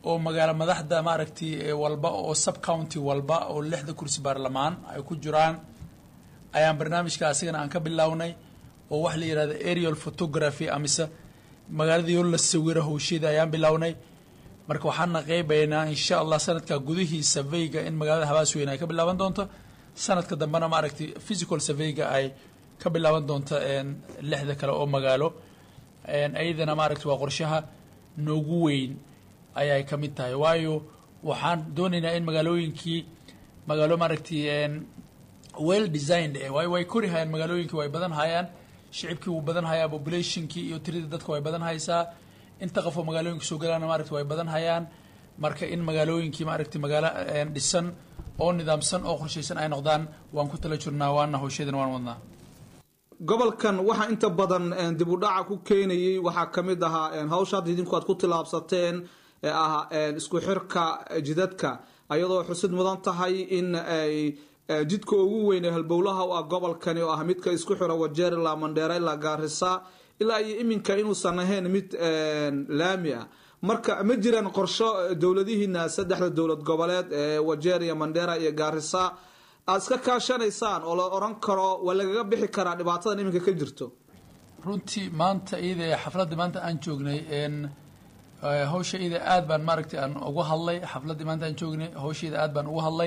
oo magaalo madaxda maaragtay walba oo sub county walba oo lixda kursi baarlamaan ay ku jiraan ayaan barnaamijka asigana aan ka bilownay oo waxa la yihahda aerial photography amise magaaladii la sawiro hawsheeda ayaan bilownay marka waxaana qeybaynaa insha allah sanadka gudihii surveyga in magaalada habaasweyn ay ka bilaaban doonto sanadka dambena maaragtay physical surveyga ay ka bilaaban doonto lixda kale oo magaalo ayadana maaragtay waa qorshaha noogu weyn ayay ka mid tahay waayo waxaan doonaynaa in magaalooyinkii magaalo maaragtay well designed eh waayo way kori hayaan magaalooyinkii way badan hayaan shicibkii wuu badan hayaa populationkii iyo tirada dadka way badan haysaa inta qofoo magaalooyinka soo galaana maaragtay way badan hayaan marka in magaalooyinkii maaragtay magaalo dhisan oo nidaamsan oo qorshaysan ay noqdaan waan ku tala jirnaa waana hawshadan waan wadnaa gobolkan waxaa inta badan dib u dhaca ku keenayay waxaa ka mid ahaa hawsha hadda idinku aad ku tilaabsateen ee ah isku xirka jidadka ayadoo xusid mudan tahay in ay jidka ugu weyn ee halbowlaha u ah gobolkani oo ah midka isku xira wajeer ilaa mandheera ilaa gaarisa ilaa iyo iminka inuusan ahayn mid laami ah marka ma jiraan qorsho dowladihiina saddexda dowlad goboleed ee wajeer iyo mandheera iyo gaarisa aada iska kaashanaysaan oo la oran karo waa lagaga bixi karaa dhibaatadan iminka ka jirto runtii maanta iyada xafladda maanta aan joognay hawsha iyada aad baan maaragtay aan uga hadlay xafladdii maanta aan joognay hawshaida aad baan uga hadlay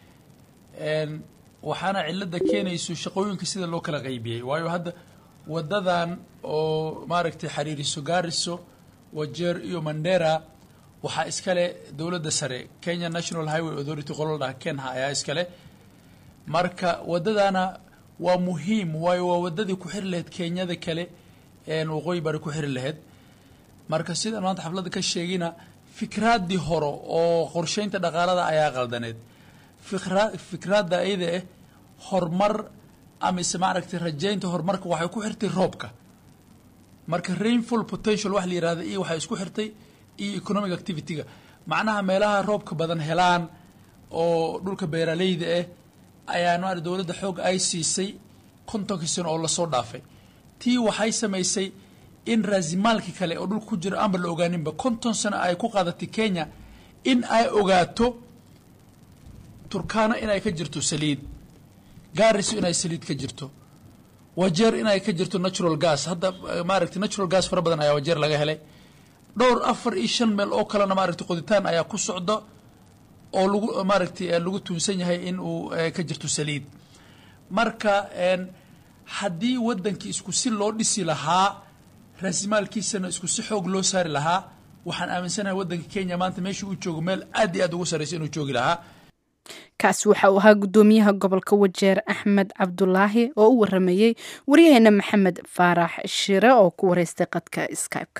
waxaana cilada keenayso shaqooyinka sida loo kala qaybiyey waayo hadda wadadan oo maaragtay xariiriso gaariso wajeer iyo mandera waxaa iskale dowladda sare kenya national highway authority qolodhaha kenha ayaa iskale marka wadadana waa muhiim waayo waa wadadii ku xiri lahayd kenyada kale waqooyi bari ku xiri lahayd marka sidaan maanta xafladda ka sheegina fikraaddii hore oo qorsheynta dhaqaalada ayaa qaldaneed fikra fikraadda iyada ah horumar amise maaragtay rajaynta horumarka waxay ku xirtay roobka marka rainful potential wax la yihahda iyo waxay isku xirtay iyo economic activity-ga macnaha meelaha roobka badan helaan oo dhulka beeraleyda ah ayaa ma dowladda xoog ay siisay kontonkii sano oo lasoo dhaafay tii waxay samaysay in raasimaalki kale oo dhulka ku jira aanba la ogaaninba konton sano ay ku qaadatay kenya in ay ogaato turkana inay ka jirto saliid gaariso inay saliid ka jirto wajeer inay ka jirto natural gas hadda maaragtay natural gas fara badan ayaa wajeer laga helay dhowr afar iyo shan meel oo kalena maaragtay qoditaan ayaa ku socda oo lagu maaragtay lagu tuunsan yahay in uu ka jirto saliid marka haddii waddankii isku si loo dhisi lahaa raasimaalkiisana isku si xoog loo saari lahaa waxaan aaminsanahay waddanka kenya maanta meesha uu joogo meel aad iyo aad ugu sarraysa inuu joogi lahaa kaasi waxa uu ahaa guddoomiyaha gobolka wajeer axmed cabdulaahi oo u waramayey waryaheena maxamed faarax shire oo ku wareystay qadka skype-ka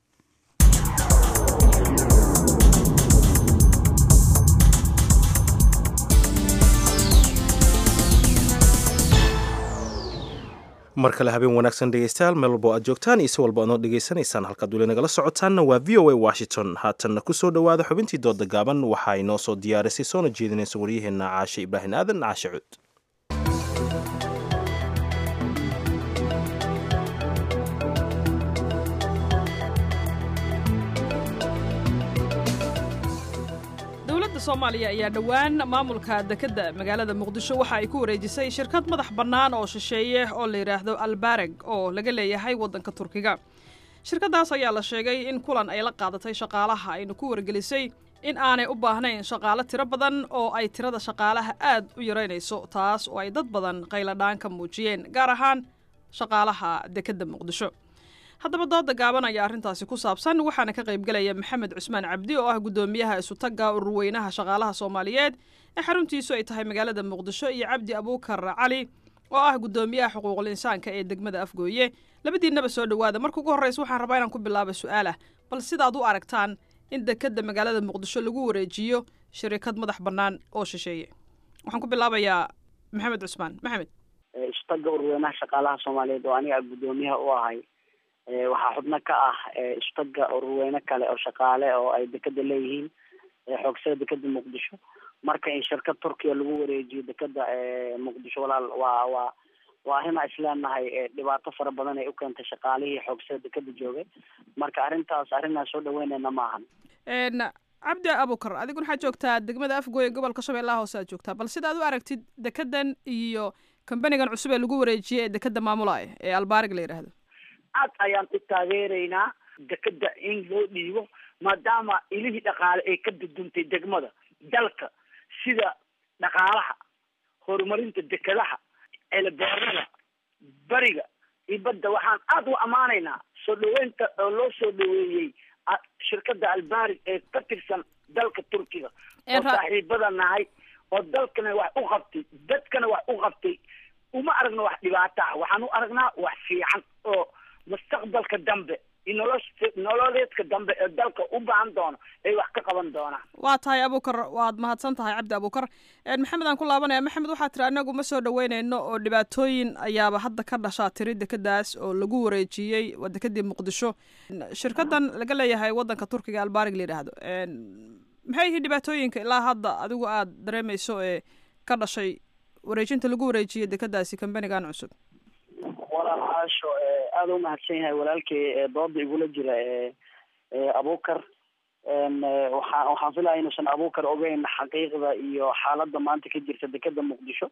mar kale habeen wanaagsan dhegeystayaal meel walbo aad joogtaan iyo si walba aad noo dhegeysanaysaan halkaad weli nagala socotaanna waa v o a washington haatanna kusoo dhowaada xubintii dooda gaaban waxaa inoo soo diyaarisay soona jeedinaysa waryaheena caashe ibraahim aadan caashe cud dowladda soomaaliya ayaa dhowaan maamulka dekedda magaalada muqdisho waxa ay ku wareejisay shirkad madax bannaan oo shisheeye oo la yidhaahdo albareg oo laga leeyahay waddanka turkiga shirkaddaas ayaa la sheegay in kulan ay la qaadatay shaqaalaha ayna ku wargelisay in aanay u baahnayn shaqaalo tiro badan oo ay tirada shaqaalaha aad u yaraynayso taas oo ay dad badan qayladhaan ka muujiyeen gaar ahaan shaqaalaha dekedda muqdisho haddaba dooda gaaban ayaa arrintaasi ku saabsan waxaana ka qaybgelaya maxamed cusmaan cabdi oo ah guddoomiyaha isutagga ururweynaha shaqaalaha soomaaliyeed ee xaruntiisu ay tahay magaalada muqdisho iyo cabdi abuukar cali oo ah guddoomiyaha xuquuqul insaanka ee degmada afgooye labadiinnaba soo dhowaada marka ugu horreysa waxaan rabaa inaan ku bilaabo su-aalah bal sidaad u aragtaan in dekedda magaalada muqdisho lagu wareejiyo shirikad madax bannaan oo shisheeye waxaan ku bilaabayaa maxamed cusmaan maxamed isutagga ururweynaha shaqaalaha soomaaliyeed oo aniga guddoomiyaha u ahay waxaa xubno ka ah isutaga ururweyne kale oo shaqaale oo ay dekeda leeyihiin xoogsada dekeda muqdisho marka in shirkad turkiya lagu wareejiyo dekeda muqdisho walaal waa waa waa arrin a isleenahay dhibaato fara badan ay u keentay shaqaalihii xoogsada dekeda joogay marka arrintaas arrin aan soo dhaweynayna maahan cabdi abukar adigu waxaad joogtaa degmada afgooye gobolka shabeellaha hoose aad joogtaa bal sidaad u aragtid dekedan iyo kambanigan cusub ee lagu wareejiyey ee dekeda maamulaya ee albaarig la yidhaahdo aad ayaan u taageeraynaa dekeda in loo dhiibo maadaama ilihii dhaqaale ay ka duduntay degmada dalka sida dhaqaalaha horumarinta dekedaha elebeerada bariga iyo badda waxaan aada u ammaanaynaa soo dhaweynta oo loo soo dhaweeyey shirkada albaarig ee ka tirsan dalka turkiga oo saaxiibada nahay oo dalkana wax u qabtay dadkana wax u qabtay uma aragno wax dhibaata ah waxaan u aragnaa wax fiican oo mustaqbalka dambe iyo nolosh nololeedka dambe ee dalka u baahan doono ay wax ka qaban doonaan waa tahay abukar waad mahadsan tahay cabdi abukar maxamed aan ku laabanaya maxamed waxaa tiri anagu ma soo dhaweyneyno oo dhibaatooyin ayaaba hadda ka dhashaa tiri dekadaas oo lagu wareejiyey waa dekadii muqdisho shirkadan laga leeyahay wadanka turkiga albaarig la yidhaahdo maxay yihiin dhibaatooyinka ilaa hadda adigu aada dareemeyso ee ka dhashay wareejinta lagu wareejiyey dekadaasi kambanigan cusub walaal caasho aada u mahadsan yahay walaalkay dooda igula jira abukar waxaa waxaan filaya inuusan abukar ogeyn xaqiiqda iyo xaaladda maanta ka jirta dekeda muqdisho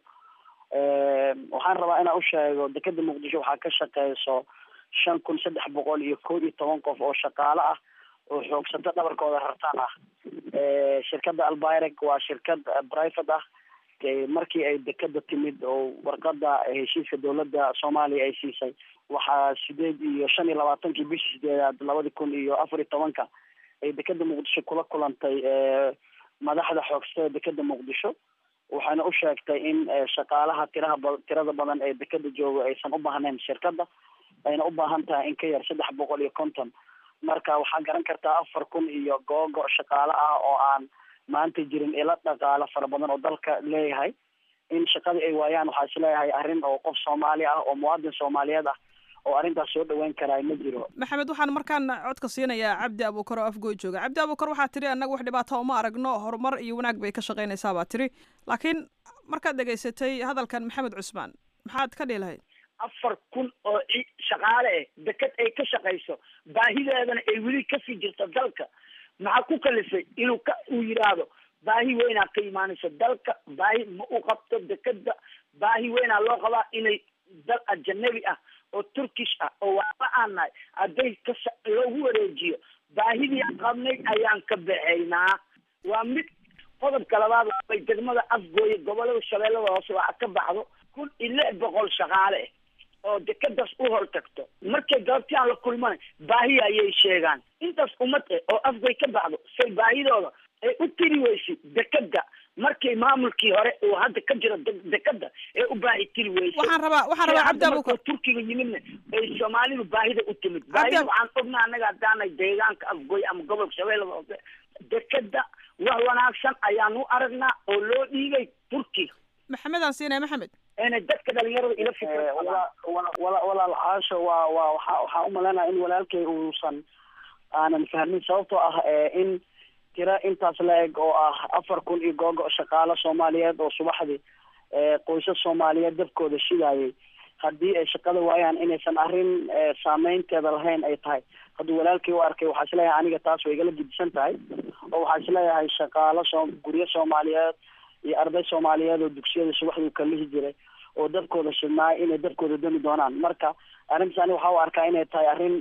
waxaan rabaa inaan usheego dekeda muqdisho waxaa ka shaqeyso shan kun saddex boqol iyo kow iyo toban qof oo shaqaale ah oo xoogsato dhabarkooda rartaan ah shirkada albayreg waa shirkad private ah markii ay dekeda timid oo warqada heshiiska dowladda soomaaliya ay siisay waxaa sideed iyo shan iyo labaatankii bishii sideedaad labadi kun iyo afar iyo tobanka ay dekeda muqdisho kula kulantay madaxda xoogsatada dekeda muqdisho waxayna u sheegtay in shaqaalaha tiraha ba tirada badan ee dekeda jooga aysan u baahnayn shirkada ayna u baahan tahay in ka yar saddex boqol iyo konton marka waxaa garan kartaa afar kun iyo googo shaqaale ah oo aan maanta jirin ila dhaqaalo fara badan oo dalka leeyahay in shaqadii ay waayaan waxaa isleeyahay arrin oo qof soomaali ah oo muwaadin soomaaliyeed ah oo arrintaas soo dhaweyn karaa ma jiro maxamed waxaan markaan codka siinayaa cabdi abukar oo afgooy jooga cabdi abukar waxaa tiri annaga wax dhibaata uma aragno horumar iyo wanaag bay ka shaqaynaysaa baa tiri laakiin markaad dhegaysatay hadalkan maxamed cusmaan maxaad ka dhihi lahayd afar kun oo shaqaale eh deked ay ka shaqayso baahideedana ay weli kasii jirto dalka maxaa ku kalifay inuu ka uu yidhaahdo baahi weynaa ka imaanayso dalka baahi ma u qabto dekeda baahi weynaa loo qabaa inay dal ajanabi ah oo turkish ah oo waaba aan nahay hadday ka loogu wareejiyo baahidii aan qabnay ayaan ka baxaynaa waa mid qodobka labaad bay degmada afgooye gobolada shabeellada hoose waxa ka baxdo kun iyo lix boqol shaqaale ah oo dekadaas u hor tagto markay galabti aan la kulmanay baahi ayay sheegaan intaas ummad eh oo afgoy ka baxdo say baahidooda ay u tiri weysay dekeda markii maamulkii hore uu hadda ka jiro dekeda ee u baahi tiri weysay waxaan rabaa waxaan rabaa cabdi abukar turkiga yimidna ay soomaalidu baahida u timid baahida waxaan ognaa annaga haddaanay deegaanka afgoy ama gobolka shabeellada hoose dekeda wax wanaagsan ayaan u aragnaa oo loo dhiibay turkiga maxamed aan siinaya maxamed inay dadka dhalinyarada ila fikra walaal caasho waa waa waxa waxaa umalaynaya in walaalkay uusan aanan fahmin sababtoo ah in tira intaas la eg oo ah afar kun iyo googo shaqaalo soomaaliyeed oo subaxdii qoysas soomaaliyeed dabkooda shidaayay haddii ay shaqada waayaan inaysan arrin saameynteeda lahayn ay tahay hadduu walaalkii u arkay waxaa isleeyahay aniga taas way igala gedisan tahay oo waxaa isleeyahay shaqaalo soo guryo soomaaliyeed iyo arday soomaaliyeed oo dugsiyada subaxdii kalihi jiray oo dadkooda shidnaay inay dadkooda dami doonaan marka arrintaas ani waxaa u arkaa inay tahay arrin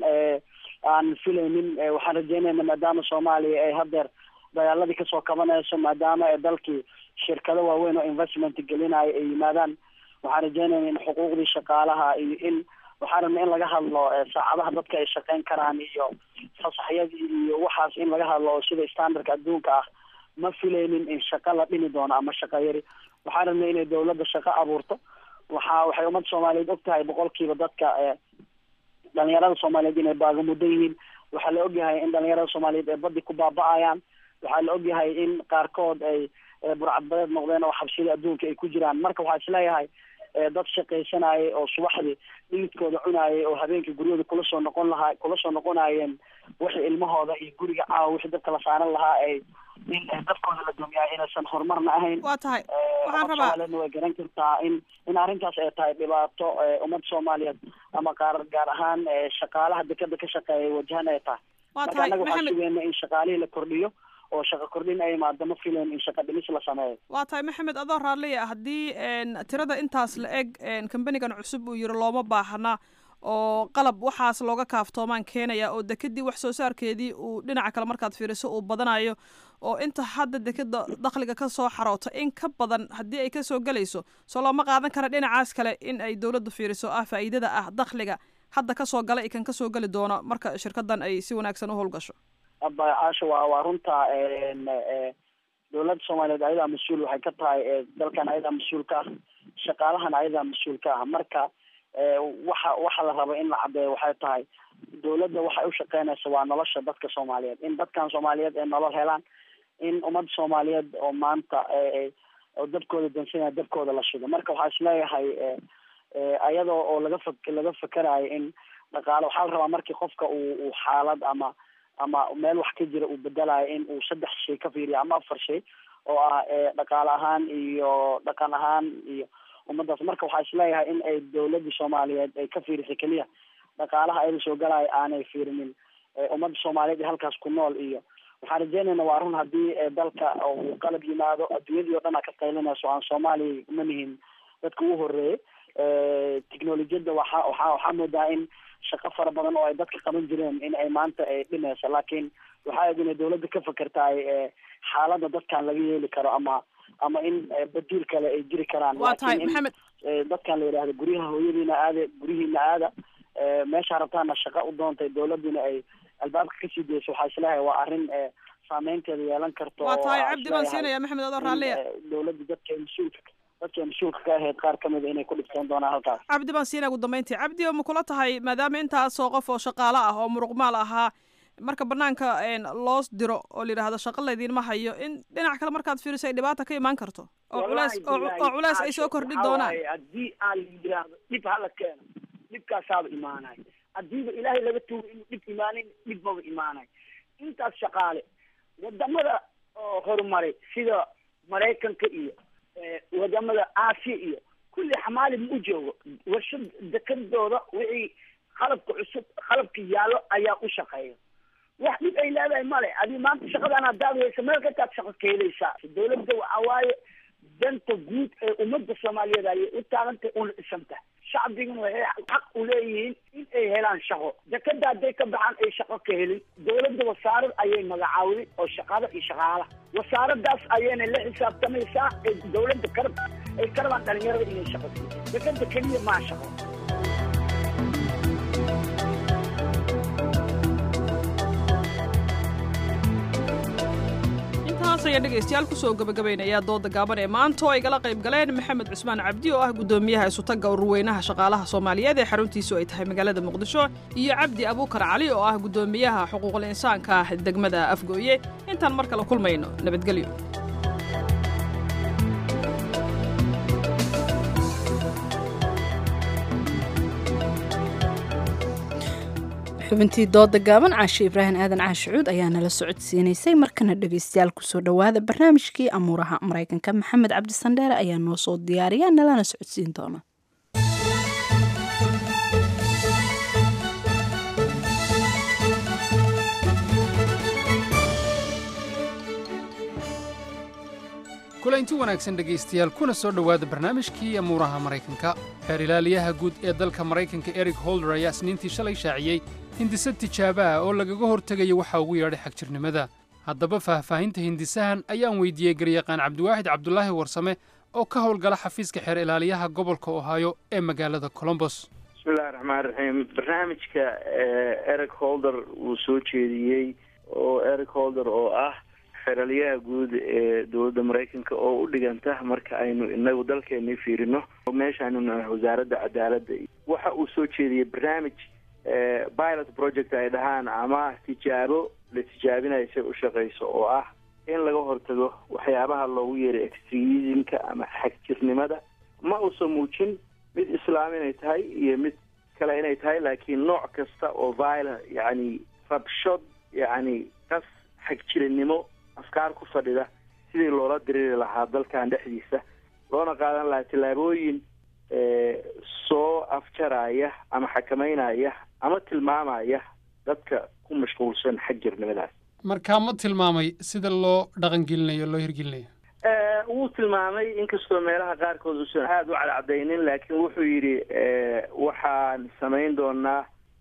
aan filaynin waxaan rajeynayna maadaama soomaaliya ay hadeer dagaaladii kasoo kabanayso maadaama ee dalkii shirkado waaweyn oo investment gelinayo ay yimaadaan waxaan rajeynayna in xuquuqdii shaqaalaha iyo in waxaan rabna in laga hadlo saacadaha dadka ay shaqeyn karaan iyo fasaxyadii iyo waxaas in laga hadlo oo sida standardka adduunka ah ma filaynin in shaqo la dhimi doono ama shaqo yari waxaan rabnay inay dawladda shaqo abuurto waxa waxay ummadda soomaaliyeed og tahay boqolkiiba dadka dhalinyarada soomaaliyeed inay baagamudan yihiin waxaa la ogyahay in dhalinyarada soomaaliyeed ay baddi ku baaba-ayaan waxaa la ogyahay in qaarkood ay burcadbadeed noqdeen oo xabsida adduunka ay ku jiraan marka waxaa isleeyahay dad shaqaysanayay oo subaxdii dhilidkooda cunaayay oo habeenkii guryahooda kula soo noqon lahaa kula soo noqonayeen wixii ilmahooda iyo guriga caawa wixii dadka la saaran lahaa ay in dadkooda la dumiyaay inaysan horumarna ahayn waa tahay waxaan rabaa soomaaliyedna way garan kartaa in in arrintaas ay tahay dhibaato ummadda soomaaliyeed ama qaar gaar ahaan shaqaalaha dekeda ka shaqeeya wajahan ay tahay waa marka tahay annaga waxaan maxamed sugeyna in shaqaalihii la kordhiyo oo shaqo kordhin ay imaado ma filayn in shaqo dhimis la sameeyo waa tahay maxamed adoo raalliya haddii tirada intaas la eg kambanigan cusub uu yiri looma baahna oo qalab waxaas looga kaaftoomaan keenaya oo dekedii wax soo saarkeedii uu dhinaca kale markaad fiiriso uu badanayo oo inta hadda dekeda dakhliga ka soo xaroota in ka badan haddii ay kasoo gelayso soo looma qaadan kara dhinacaas kale in ay dowladdu fiiriso ah faa'iidada ah dakhliga hadda kasoo gala i kan kasoo geli doono marka shirkadan ay si wanaagsan u howlgasho caasha waa waa runta dowladda soomaaliyeed ayadaa mas-uul waxay ka tahay dalkan ayadaa mas-uul ka ah shaqaalahan ayadaa mas-uul ka ah marka waxa waxa la raba in la cadeeyo waxay tahay dowladda waxay ushaqeynaysa waa nolosha dadka soomaaliyeed in dadkan soomaaliyeed ay nolol helaan in ummadda soomaaliyeed oo maanta oo dabkooda dansanaya dabkooda la shido marka waxaa isleeyahay ayadoo oo laga fa laga fakerayo in dhaqaale waxaa la rabaa markii qofka uu uu xaalad ama ama meel wax ka jira uu bedelayo in uu saddex shay ka fiiriyo ama afar shay oo ah dhaqaale ahaan iyo dhaqan ahaan iyo ummadaas marka waxaa isleeyahay in ay dowladda soomaaliyeed ay ka fiirisay keliya dhaqaalaha ayada soo galaayo aanay fiirinin ummadda soomaaliyeed ee halkaas ku nool iyo waxaan rajeynayna waa run haddii dalka uu qalab yimaado adduunyadii o dhan a ka qaylinayso aan soomaaliya ma nihin dadka ugu horeeyay technolojiyadda waxa waxa waxaa moodaa in shaqo fara badan oo ay dadka qaban jireen in ay maanta ay dhimayso laakiin waxaa eg inay dowladda ka fakertahay xaaladda dadkan laga yeeli karo ama ama in badiil kale ay jiri karaan waa tahay maxamed dadkan la yidhahdo guryaha hooyadiina aada guryihiina aada meesha rabtaana shaqa u doontay dowladuna ay albaabka kasii dayso waxaa isleeyahay waa arrin saameynteeda yeelan karto waa tahay cabdi baan siinaya maxamed adoo raalliya dowladda dadka mas-uulka dadka mas-uulka ka ahayd qaar kamida inay ku dhibtoon doonaan halkaas cabdi baan siinaya ugu dambeyntii cabdi oo ma kula tahay maadaama intaasoo qof oo shaqaale ah oo muruqmaal ahaa marka banaanka loo diro oo la yidhaahdo shaqa laydinma hayo in dhinac kale markaad fiiriso ay dhibaata ka imaan karto oo culees oo culees ay soo kordhin doonaan haddii aan la yidhaahdo dhib hala keeno dhibkaasaaba imaanay haddiiba ilaahay laga tuugo inuu dhib imaanin dhib maba imaanay intaas shaqaale wadamada oo horumaray sida maraykanka iyo wadamada aasiya iyo kulli xamaali ma u joogo warshad dekadooda wixii qalabka cusub qalabka yaallo ayaa u shaqeeya wax dhib ay leedahay male adi maanta shaqadan hadaad haysa meel kataad shaqo ka helaysaa dowladda waxa waaye danta guud ee ummadda soomaaliyeed ayay u taagantay una dhisantahay shacbiguna waxay xaq u leeyihiin in ay helaan shaqo dekada hadday ka baxaan ay shaqo ka helin dowladda wasaarad ayay magacaawday oo shaqada iyo shaqaalaha wasaaradaas ayayna la xisaabtamaysaa ee dowladda karab ay ka rabaan dhalinyarada inay shaqo siiyo dekada keliya maa shaqo intaas ayaa dhegaystayaal kusoo gabagabaynaya dooda gaaban ee maanta oo ay gala qayb galeen maxamed cusmaan cabdi oo ah guddoomiyaha isutagga ururweynaha shaqaalaha soomaaliyeed ee xaruntiisu ay tahay magaalada muqdisho iyo cabdi abuukar cali oo ah guddoomiyaha xuquuqul insaanka degmada afgooye intaan mar kale kulmayno nabadgelyo xubintii dooda gaaban caashe ibraahim aadan caashi cuud ayaa nala socodsiinaysay markana dhegaystayaal kusoo dhowaada barnaamijkii amuuraha maraykanka maxamed cabdisandheere ayaa noo soo diyaariya nalana socodsiin doona kulanti wanaagsan dhegaystayaal kuna soo dhowaada barnaamijkii amuuraha maraykanka xeer ilaaliyaha guud ee dalka maraykanka eric holder ayaa isniintii shalay shaaciyey hindise tijaabo ah oo lagaga hortegayo waxa ugu yeedhay xagjirnimada haddaba faahfaahinta hindisahan ayaan weydiiyey garyaqaan cabdiwaaxid cabdulaahi warsame oo ka howlgala xafiiska xeer ilaaliyaha gobolka ohaayo ee magaalada colombos bismillahi raxmaan raxiim barnaamijka eric holder uu soo jeediyey oo eric holder oo ah xeralyaha guud ee dowladda maraykanka oo u dhiganta marka aynu inagu dalkeeni fiirino meeshaanu nahay wasaaradda cadaaladda waxa uu soo jeediyey barnaamij pilot project ay dhahaan ama tijaabo la tijaabinayo say u shaqeyso oo ah in laga hortago waxyaabaha loogu yeeray extremismka ama xagjirnimada ma uusan muujin mid islaam inay tahay iyo mid kale inay tahay laakiin nooc kasta oo violent yacni rabshod yacni qas xagjirinimo afkaar ku fadhida sidii loola diriri lahaa dalkan dhexdiisa loona qaadan lahaa tillaabooyin soo afjaraya ama xakameynaya ama tilmaamaya dadka ku mashquulsan xagjirnimadaas markaa ma tilmaamay sida loo dhaqangelinayo loo hirgelinayo wuu tilmaamay inkastoo meelaha qaarkood uusan aada u cadcadaynin laakiin wuxuu yidhi waxaan samayn doonaa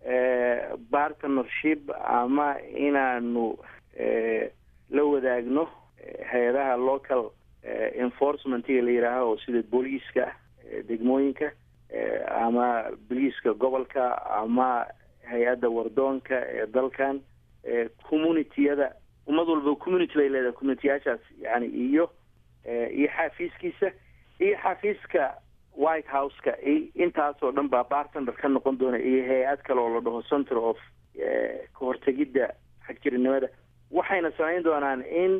partnership ama inaanu la wadaagno hay-adaha local enforcementiga la yidhaaho oo sida booliiska degmooyinka ama boliiska gobolka ama hay-adda wardoonka ee dalkan communitiyada ummad walba community bay leedahay communitiyaashaas yani iyo iyo xafiiskiisa iyo xafiiska white house-ka intaasoo dhan baa bartender ka noqon doona iyo hay-ad kale oo la dhaho center of kahortegidda xagjirinimada waxayna samayn doonaan in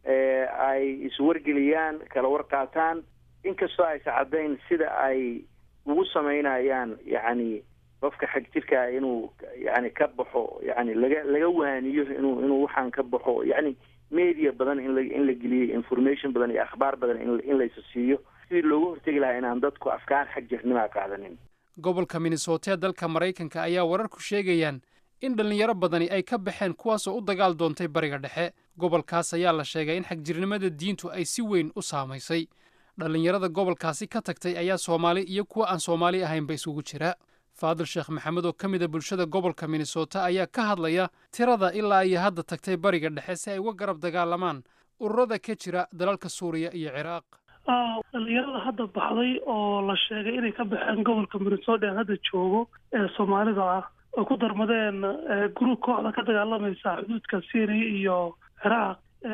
ay iswargeliyaan kala warqaataan inkastoo aysa caddayn sida ay ugu samaynayaan yacni qofka xag jirkaa inuu yani ka baxo yani laga laga waaniyo inuu inuu waxaan ka baxo yani media badan in la in la geliyo information badan iyo akhbaar badan in in laysa siiyo sidii looga hortegi lahaa inaan dadku afkaar xag jirnimaa qaadanin gobolka minnesota ee dalka maraykanka ayaa wararku sheegayaan in dhallinyaro badani ay ka baxeen kuwaasoo u dagaal doontay bariga dhexe gobolkaas ayaa la sheegay in xagjirnimada diintu ay si weyn u saamaysay dhallinyarada gobolkaasi ka tagtay ayaa soomaali iyo kuwa aan soomaali ahaynba isugu jira faadil sheekh maxamed oo ka mid a bulshada gobolka minnesota ayaa ka hadlaya tirada ilaa iyo hadda tagtay bariga dhexe si ay uga garab dagaalamaan ururada ka jira dalalka suuriya iyo ciraaq dhalinyarada hadda baxday oo la sheegay inay ka baxeen gobolka minnesota ee hadda joogo ee soomaalida ah oo ku darmadeen gruub kooxda ka dagaalamaysa xuduudka syria iyo ciraaq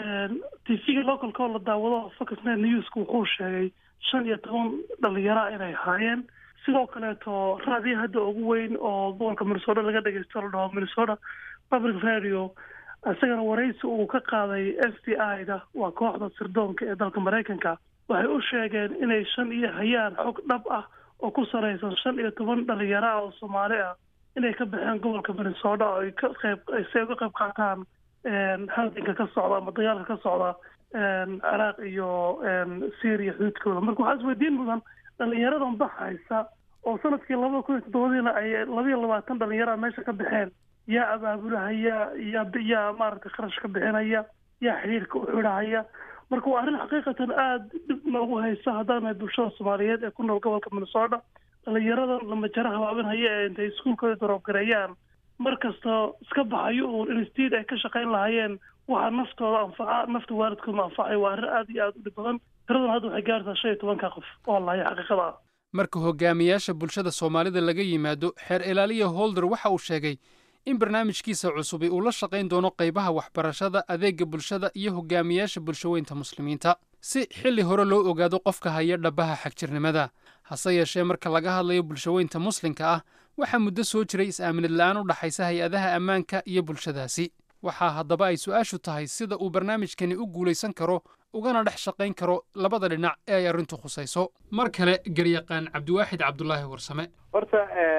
tvga localka oo la daawado foxnet newska wuxuu sheegay shan iyo toban dhalinyara inay ahaayeen sidoo kaleeto raadiyo hadda ugu weyn oo gobolka minnesota laga dhegeysto la dhaho minnesota public radio isagana waraysi uu ka qaaday f b i da waa kooxda sirdoonka ee dalka maraykanka waxay u sheegeen inay shan iyo hayaan xog dhab ah oo ku sareysan shan iyo toban dhalinyaro ah oo soomaali ah inay ka baxeen gobolka minnesota oo ay ka qayb si ay uga qayb qaataan halganka ka socda ama dagaalka ka socda ciraaq iyo syria xuduudkooda marka waxaa isweydiin mudan dhalinyaradan baxaysa oo sanadkii labada kun iyo toddobadiina ay labayo labaatan dhalinyara meesha ka baxeen yaa abaabulahaya yaa yaa maaragtay kharash ka bixinaya yaa xiriirka u xidhahaya marka waa arrin xaqiiqatan aada dhib noogu haysa haddaan nahay bulshada soomaaliyeed ee ku nool gobolka minnesota dhalinyaradan lamajaro habaabinhaya ee intay iskuulkooda daroobgareeyaan mar kasta iska baxayo uun institute ay ka shaqayn lahaayeen waxaa naftooda anfaca nafta waalidkoodna anfacay waa arrin aada iyo aada u dhib badan tiradan hadda waxay gaartaa shan iyo tobanka qof oo lahaya xaqiiqada ah marka hogaamiyaasha bulshada soomaalida laga yimaado xeer ilaaliya holder waxa uu sheegay in barnaamijkiisa cusubi uu la shaqayn doono qaybaha waxbarashada adeega bulshada iyo hogaamiyaasha bulshaweynta muslimiinta si xilli hore loo ogaado qofka haya dhabaha xagjirnimada hase yeeshee marka laga hadlayo bulshaweynta muslimka ah waxaa muddo soo jiray is-aaminad la-aan u dhaxaysa hay-adaha ammaanka iyo bulshadaasi waxaa haddaba ay su-aashu tahay sida uu barnaamijkani u guulaysan karo ugana dhex shaqayn karo labada dhinac ee ay arrintu khusayso mar kale garyaqaan cabdiwaaxid cabdulaahi warsame horta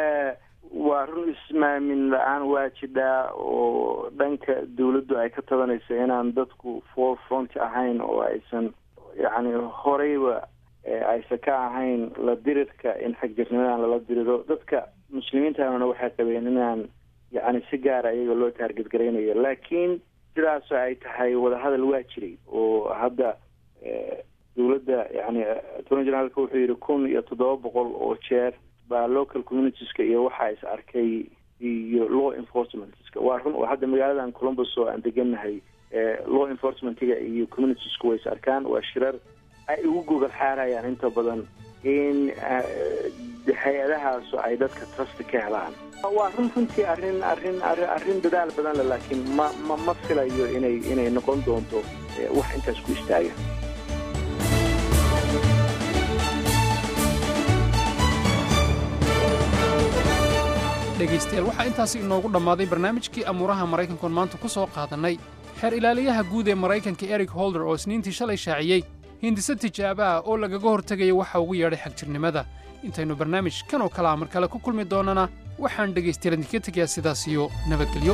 waa run ismaamin la-aan waa jidhaa oo dhanka dawladdu ay ka tabanayso inaan dadku for front ahayn oo aysan yacni horeyba aysan ka ahayn la dirirka in xagjirnimadan lala diriro dadka muslimiintaanuna waxay qabeen inaan yacni si gaara iyaga loo taarget garaynayo laakiin sidaasoo ay tahay wadahadal waa jiray oo hadda dawladda yani attorney generaalka wuxuu yidhi kun iyo toddoba boqol oo jeer baa local communitieska iyo waxaa is arkay iyo law enforcementska waa run oo hadda magaaladan columbus oo aan degannahay law enforcementiga iyo communitiesku way is arkaan waa shirar ay ugu gogol xaarayaan inta badan in hay-adahaasu ay dadka trust ka helaan waa run runtii arrin arrin arrin arrin dadaal badan le laakiin ma ma ma filayo inay inay noqon doonto wax intaas ku istaaga dhegaystayaal waxaa intaasi inoogu dhammaaday barnaamijkii amuuraha maraykankoon maanta ku soo qaadannay xeer ilaaliyaha guud ee maraykanka eric holder oo isniintii shalay shaaciyey hindise tijaabo ah oo lagaga hortegaya waxa ugu yeedhay xagjirnimada intaynu barnaamij kan oo kalea mar kale ku kulmi doonnana waxaan dhegaystayaal idinka tegayaa sidaas iyo nabadgelyo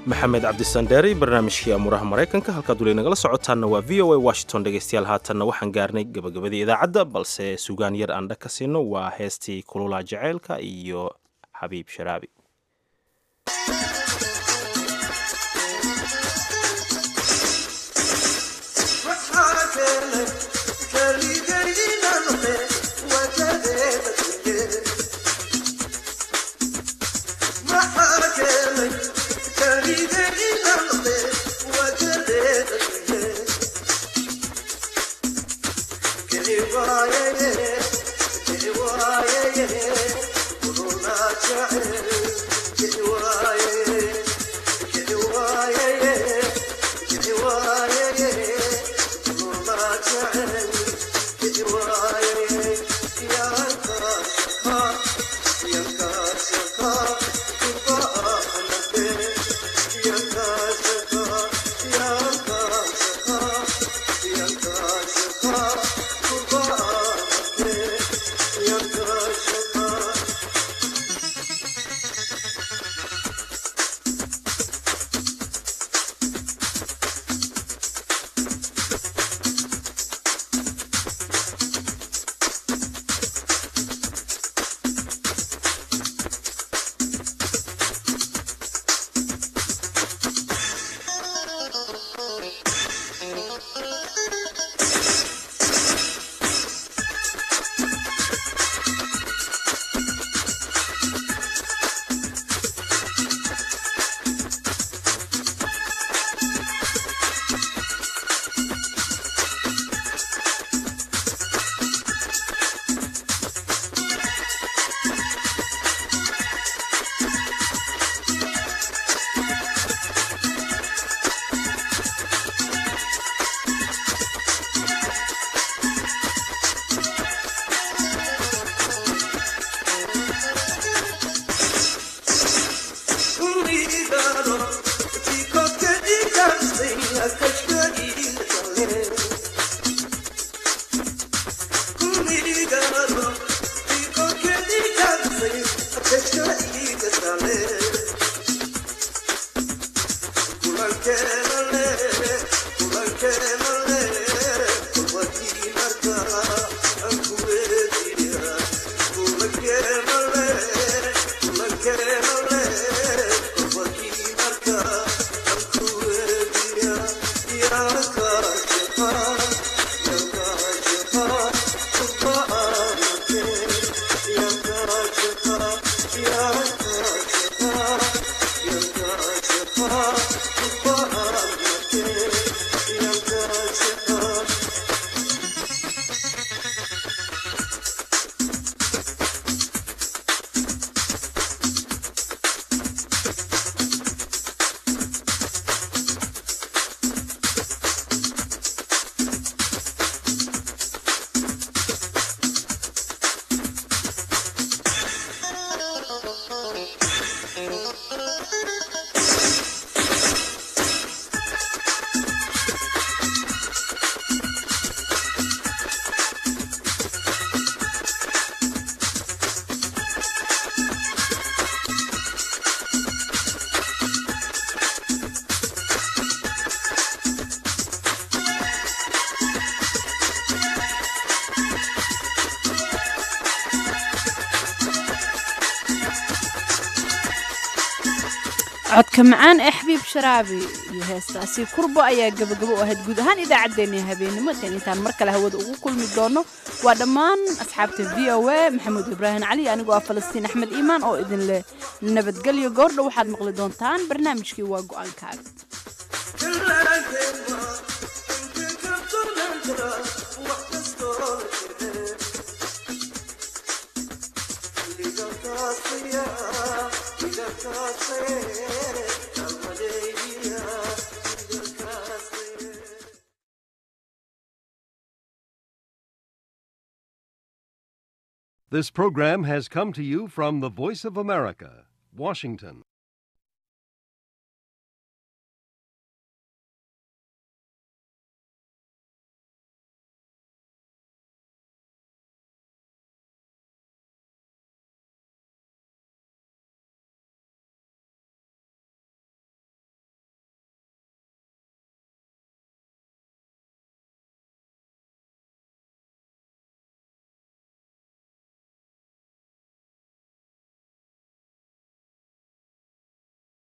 maxamed cabdisandheeri barnaamijkii amuuraha maraykanka halkaad weli nagala socotaanna waa v o a washington dhegaystayaal haatanna waxaan gaarnay gabagabadii idaacadda balse sugaan yar aan dha ka siino waa heestii kululaa jaceylka iyo xabiib sharaabi codka macaan ee xabiib sharaabi iyo heestaasi kurbo ayaa gabagabo u ahayd guud ahaan idaacaddeenii habeenimo tan intaan mar kale hawada ugu kulmi doono waa dhammaan asxaabta v o a maxamuud ibraahim cali anigoo ah falastiin axmed iimaan oo idin leh nabadgelyo goordha waxaad maqli doontaan barnaamijkii waa go-aankaaga This program has come to you from the Voice of America, Washington.